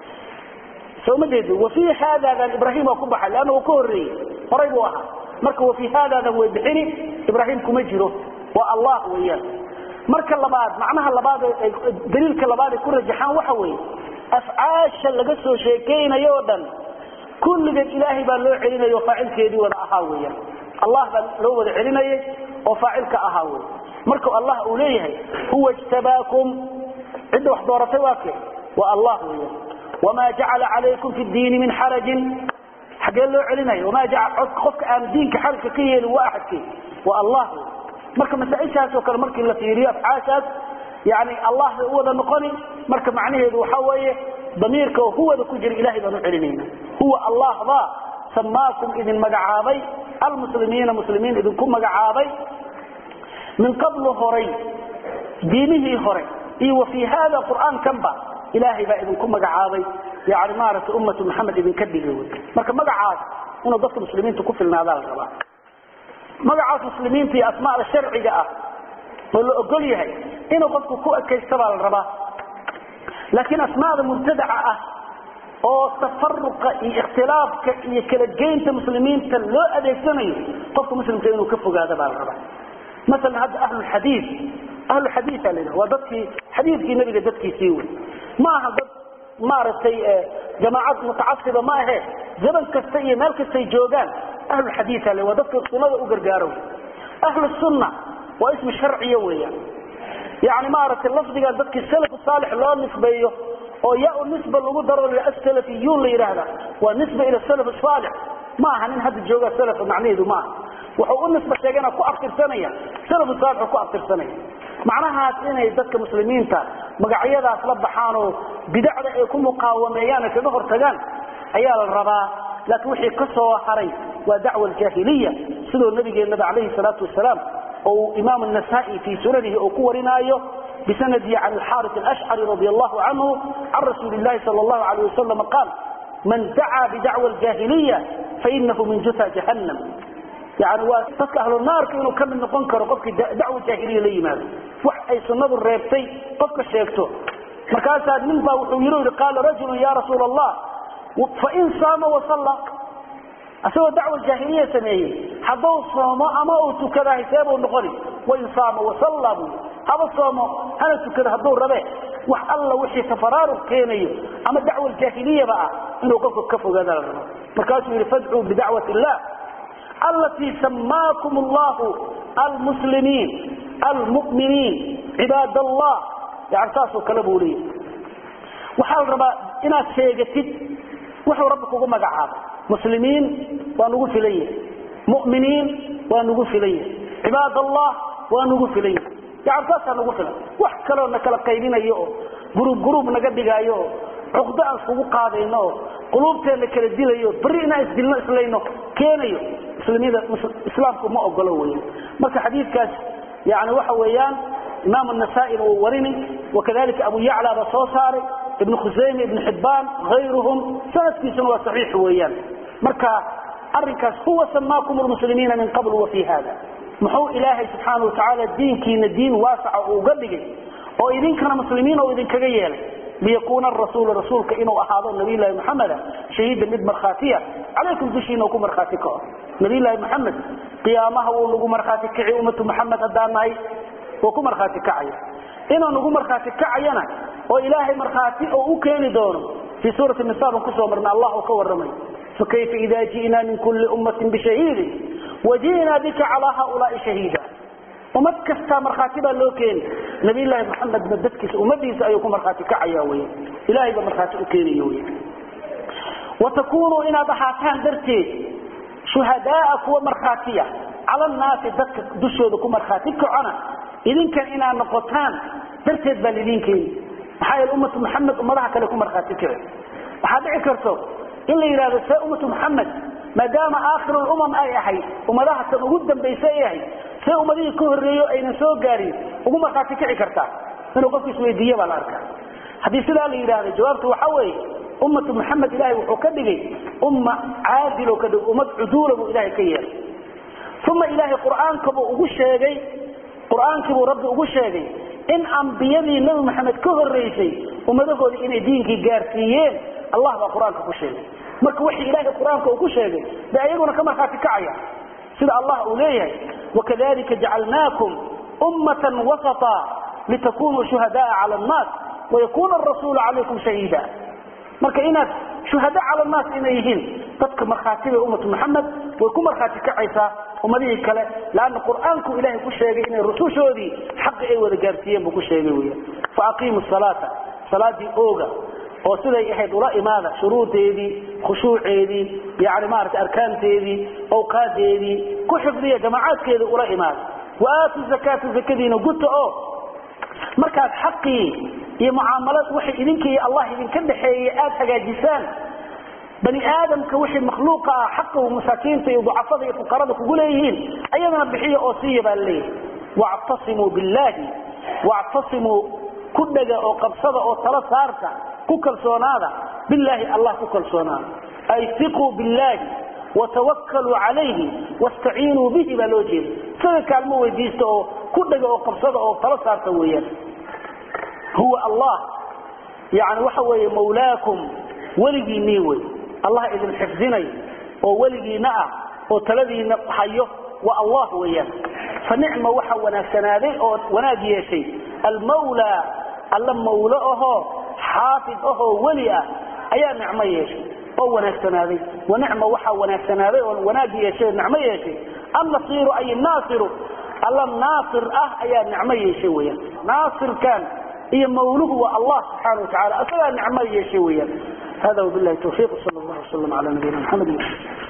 soma jeedi wa fii haadadan ibraahim waa ku baxay leanna uu ka horreeyey horay buu ahaa marka wa fii haadadan way bixini ibraahim kuma jiro waa allah weeyaan marka labaad macnaha labaad daliilka labaad ay ku rajaxaan waxa weeye afcaasha laga soo sheekaynayo o dhan kulligeed ilaahay baa loo celinaya oo faacilkeedii wada ahaa weeyaan allah baa loo wada celinayay oo faacilka ahaa wey marka allah uu leeyahay huwa ijtabaakum cidda wax dooratay waa ke waa allah weeyaan wamaa jacala calaykum fi diini min xarajin xaggee loo celinaya wamaa qofka aan diinka xarajka ka yeelin waa axadkee waa allah wey marka masaaishaas oo kale markii la fiiriyo afcaashaas yani allah bay u wada noqoni marka macnaheedu waxa weeye damiirka oo huwada ku jira ilahay baan u celinayna huwa allah baa samaakum idin magacaabay almuslimiina muslimiin idinku magacaabay min qablu horay diimihii hore iyo wa fii hada qur'aankanba ilaahay baa idinku magacaabay yani maaragtay ummatu maxamed idinka dhigay wy marka magacaas inuu dadka muslimiinta ku filnaadaa la rabaa magacaas muslimiinta iyo asmaada sharciga ah oo la ogol yahay inuu qofku ku ekaysta baa la rabaa laakiin asmaada mubtadaca ah oo tafaruqa iyo ikhtilaafka iyo kala geynta muslimiinta loo adeegsanayo qofka muslimka inuu ka fogaado baa la rabaa maala hadda ahlulxadiid ahlulxadiia la yidhaha waa dadkii xadiidkii nabiga dadkiisii wey ma aha dad maaragtay jamaacad mutacasiba ma ahe zaman kasta iyo meel kastay joogaan ahlulxadiia le waa dadka sunada u gargaaro ahlu sunna waa ismi sharciya weeyaan yani maaragtay lafdigan dadkii salaf saalix loo nisbeeyo oo yaa nisba lagu daro asalafiyuun la yidhaahda waa nisba ila salaf saalix ma aha nin hadda jooga salaf macnaheedu maaha wuxuu u nisba sheegana ku aftirsanaya salaf saalix ku aftirsanaya macnahaas inay dadka muslimiinta magacyadaas la baxaan oo bidacda ay ku muqaawameeyaan ay kaga hortagaan ayaa la rabaa laakiin wixii ka soo haray waa dacwa aljaahiliya sidoo nabigeenaba calayhi salaatu wasalaam oo imaam النasaa'i fii sunanihi uu ku warinaayo bisanadihi can alxaariث alashcari radi allahu canhu can rasuuli اllahi sal اllahu alayh wasalam qaal man dacaa bidacwa aljaahiliya fainahu min juta jahannam yani waa dadka ahlu naarka inuu ka mid noqon karo qofkii dacwa jaahiliya la yimaado wax ay sunnadu reebtay qofka sheegto markaasaa nin baa wuxuu yii i qaala rajulu ya rasuul allah fain saama wasalla isagoo dacwa jaahiliya sameeyey hadduu soomo ama uu tukadahay seebuu noqoni wain saama wasalla buu haba soomo hana tukado hadduu rabe wax alla wixii tafaraaruq keenayo ama dacwa jaahiliyaba ah inuu qofka ka fogaada la rabo markaasuu yidhi fadcuu bidacwat illah alatii samaakum allahu almuslimiin almu'miniin cibaad allah yani saasoo kale buu leeyahy waxaa la rabaa inaad sheegatid wuxuu rabbi kugu magacaabay muslimiin waa nugu filan yahay mu'miniin waa nugu filan yahay cibaad allah waa nugu filan yahay yani saasaa nugu filan wax kaloo na kala qaybinayo oo guruub guruub naga dhigaayo oo cuqdo aan iskugu qaadayno oo quluubteenna kala dilayo beri inaan isdilno islayno keenayo muslimiinta islaamku ma ogolo weyan marka xadiidkaas yani waxa weeyaan imaam النasaaئina uu warini wakadalika abu yacla ba soo saaray ibn khusayme ibn xibbaan hayruhum sanadkiisuna waa saxiix weeyaan marka arinkaas huwa samaakum lmuslimiina min qabl wa fi hada muxuu ilaahay subxaana watacaala diinkiina diin waasaca uga dhigay oo idinkana muslimiin oo idinkaga yeelay liyakuuna arasuulu rasuulka inuu ahaado nabiylahi maxameda shahiida mid markhaatiya calaykum dushiina uu ku markhaati kaco nabiylahi maxamed qiyaamaha wuu nagu markhaati kaci ummatu maxamed haddaan nahay wuu ku markhaati kacaya inuu nagu markhaati kacayana oo ilaahay markhaati oo u keeni doono fii suurati nisa baan kusoo marna allah uu ka warramay fakayfa ida ji'naa min kulli ummatin bishahiidin waji'naa bika calaa haulaai shahiida ummad kastaa markhaati baa loo keeni nabiyllaahi maxamedna dadkiisa ummadiisa ayuu ku markhaati kacaya wy ilahay baa markhaati u keenaya wy watakunuu inaad ahaataan darteed shuhadaaa kuwa markhaatiya cala nnaasi dadka dushooda ku markhaati kacona idinkan inaad noqotaan darteed baa lidiin keeni maxaa yeele ummatu maxamed ummadaha kale ku markhaati kace waxaa dhici karto in la yidhahdo see ummatu maxamed maadaama aakhirulumam ay ahayd ummadaha tan ugu dambaysa ay ahayd see ummadihii ka horreeyo aynan soo gaarin ugu markhaati kici kartaa inuu qofku isweydiiye baa la arkaa haddii sidaa la yidhahdo jawaabtu waxaa weeye ummatu maxamed ilahay wuxuu ka dhigay umma caadilo ka dhig ummad cuduula buu ilahay ka yeelay uma ilaahay qur'aankabuu ugu sheegay qur'aankiibuu rabbi ugu sheegay in ambiyadii nebi maxamed ka horraysay ummadahoodii inay diinkii gaarsiiyeen allah baa qur-aanka ku sheegay marka wixii ilaahay qur-aanka uu ku sheegay de ayaguna ka markhaati kacaya sida allah uu leeyahay wakadalika jacalnaakum ummatan wasata litakunuu shuhadaaa cala annaas wayakuna arasuulu calaykum shahiida marka inaad shuhada cala annaas inay yihiin dadka markhaatibay ummatu maxamed way ku markhaati kacaysaa ummadihii kale laanna qur-aanku ilaahay ku sheegay inay rusushoodii xaqi ay wada gaarsiiyeen buu ku sheegay weya fa aqiimu salaata salaadii ooga oo siday ahayd ula imaada shuruudeedii khushuuceedii yani maarata arkaanteedii awqaadeedii ku xifdiya jamaacaadkeedii ula imaada wa aatu zakaata zakadiina guta oo markaad xaqii iyo mucaamalad waxay idinka iyo allah idinka dhaxeeyey aada hagaajisaan bani aadamka wixii makhluuqa ah xaqa masaakiinta iyo ducafada iyo fuqarada kugu leeyihiin ayadana bixiya oo siiya baa laleeyahay wactasimuu billahi wactasimuu ku dhega oo qabsada oo tala saarta ku kalsoonaada bilaahi allah ku kalsoonaada ay iquu billahi watawakkaluu calayhi wastaciinuu bihi baa loo jeeda isaga kaalmo weydiista oo ku dhega oo qabsada oo tala saarta weeyaan huwa allah yani waxa weeye mawlaakum weligiinii wey allah idin xifdinay oo weligiina ah oo taladiina hayo waa allah weeyaan fa nicma waxa wanaagsanaaday oo wanaag yeeshay almawlaa alla mawlo ahoo xaafid ahoo weli ah ayaa nicmo yeeshay oo wanaagsanaaday wanicma waxaa wanaagsanaaday oo wanaag yeeshay nicmo yeeshay annasiiru ay naasiru alla naasir ah ayaa nicmo yeeshay weyaan naasirkan iyo mawluhu waa allah subxaana watacaala isagaa nicmo yeeshay weyaan hada wabilahi tawfiiq sal allah wasalam ala nabiyina maxamed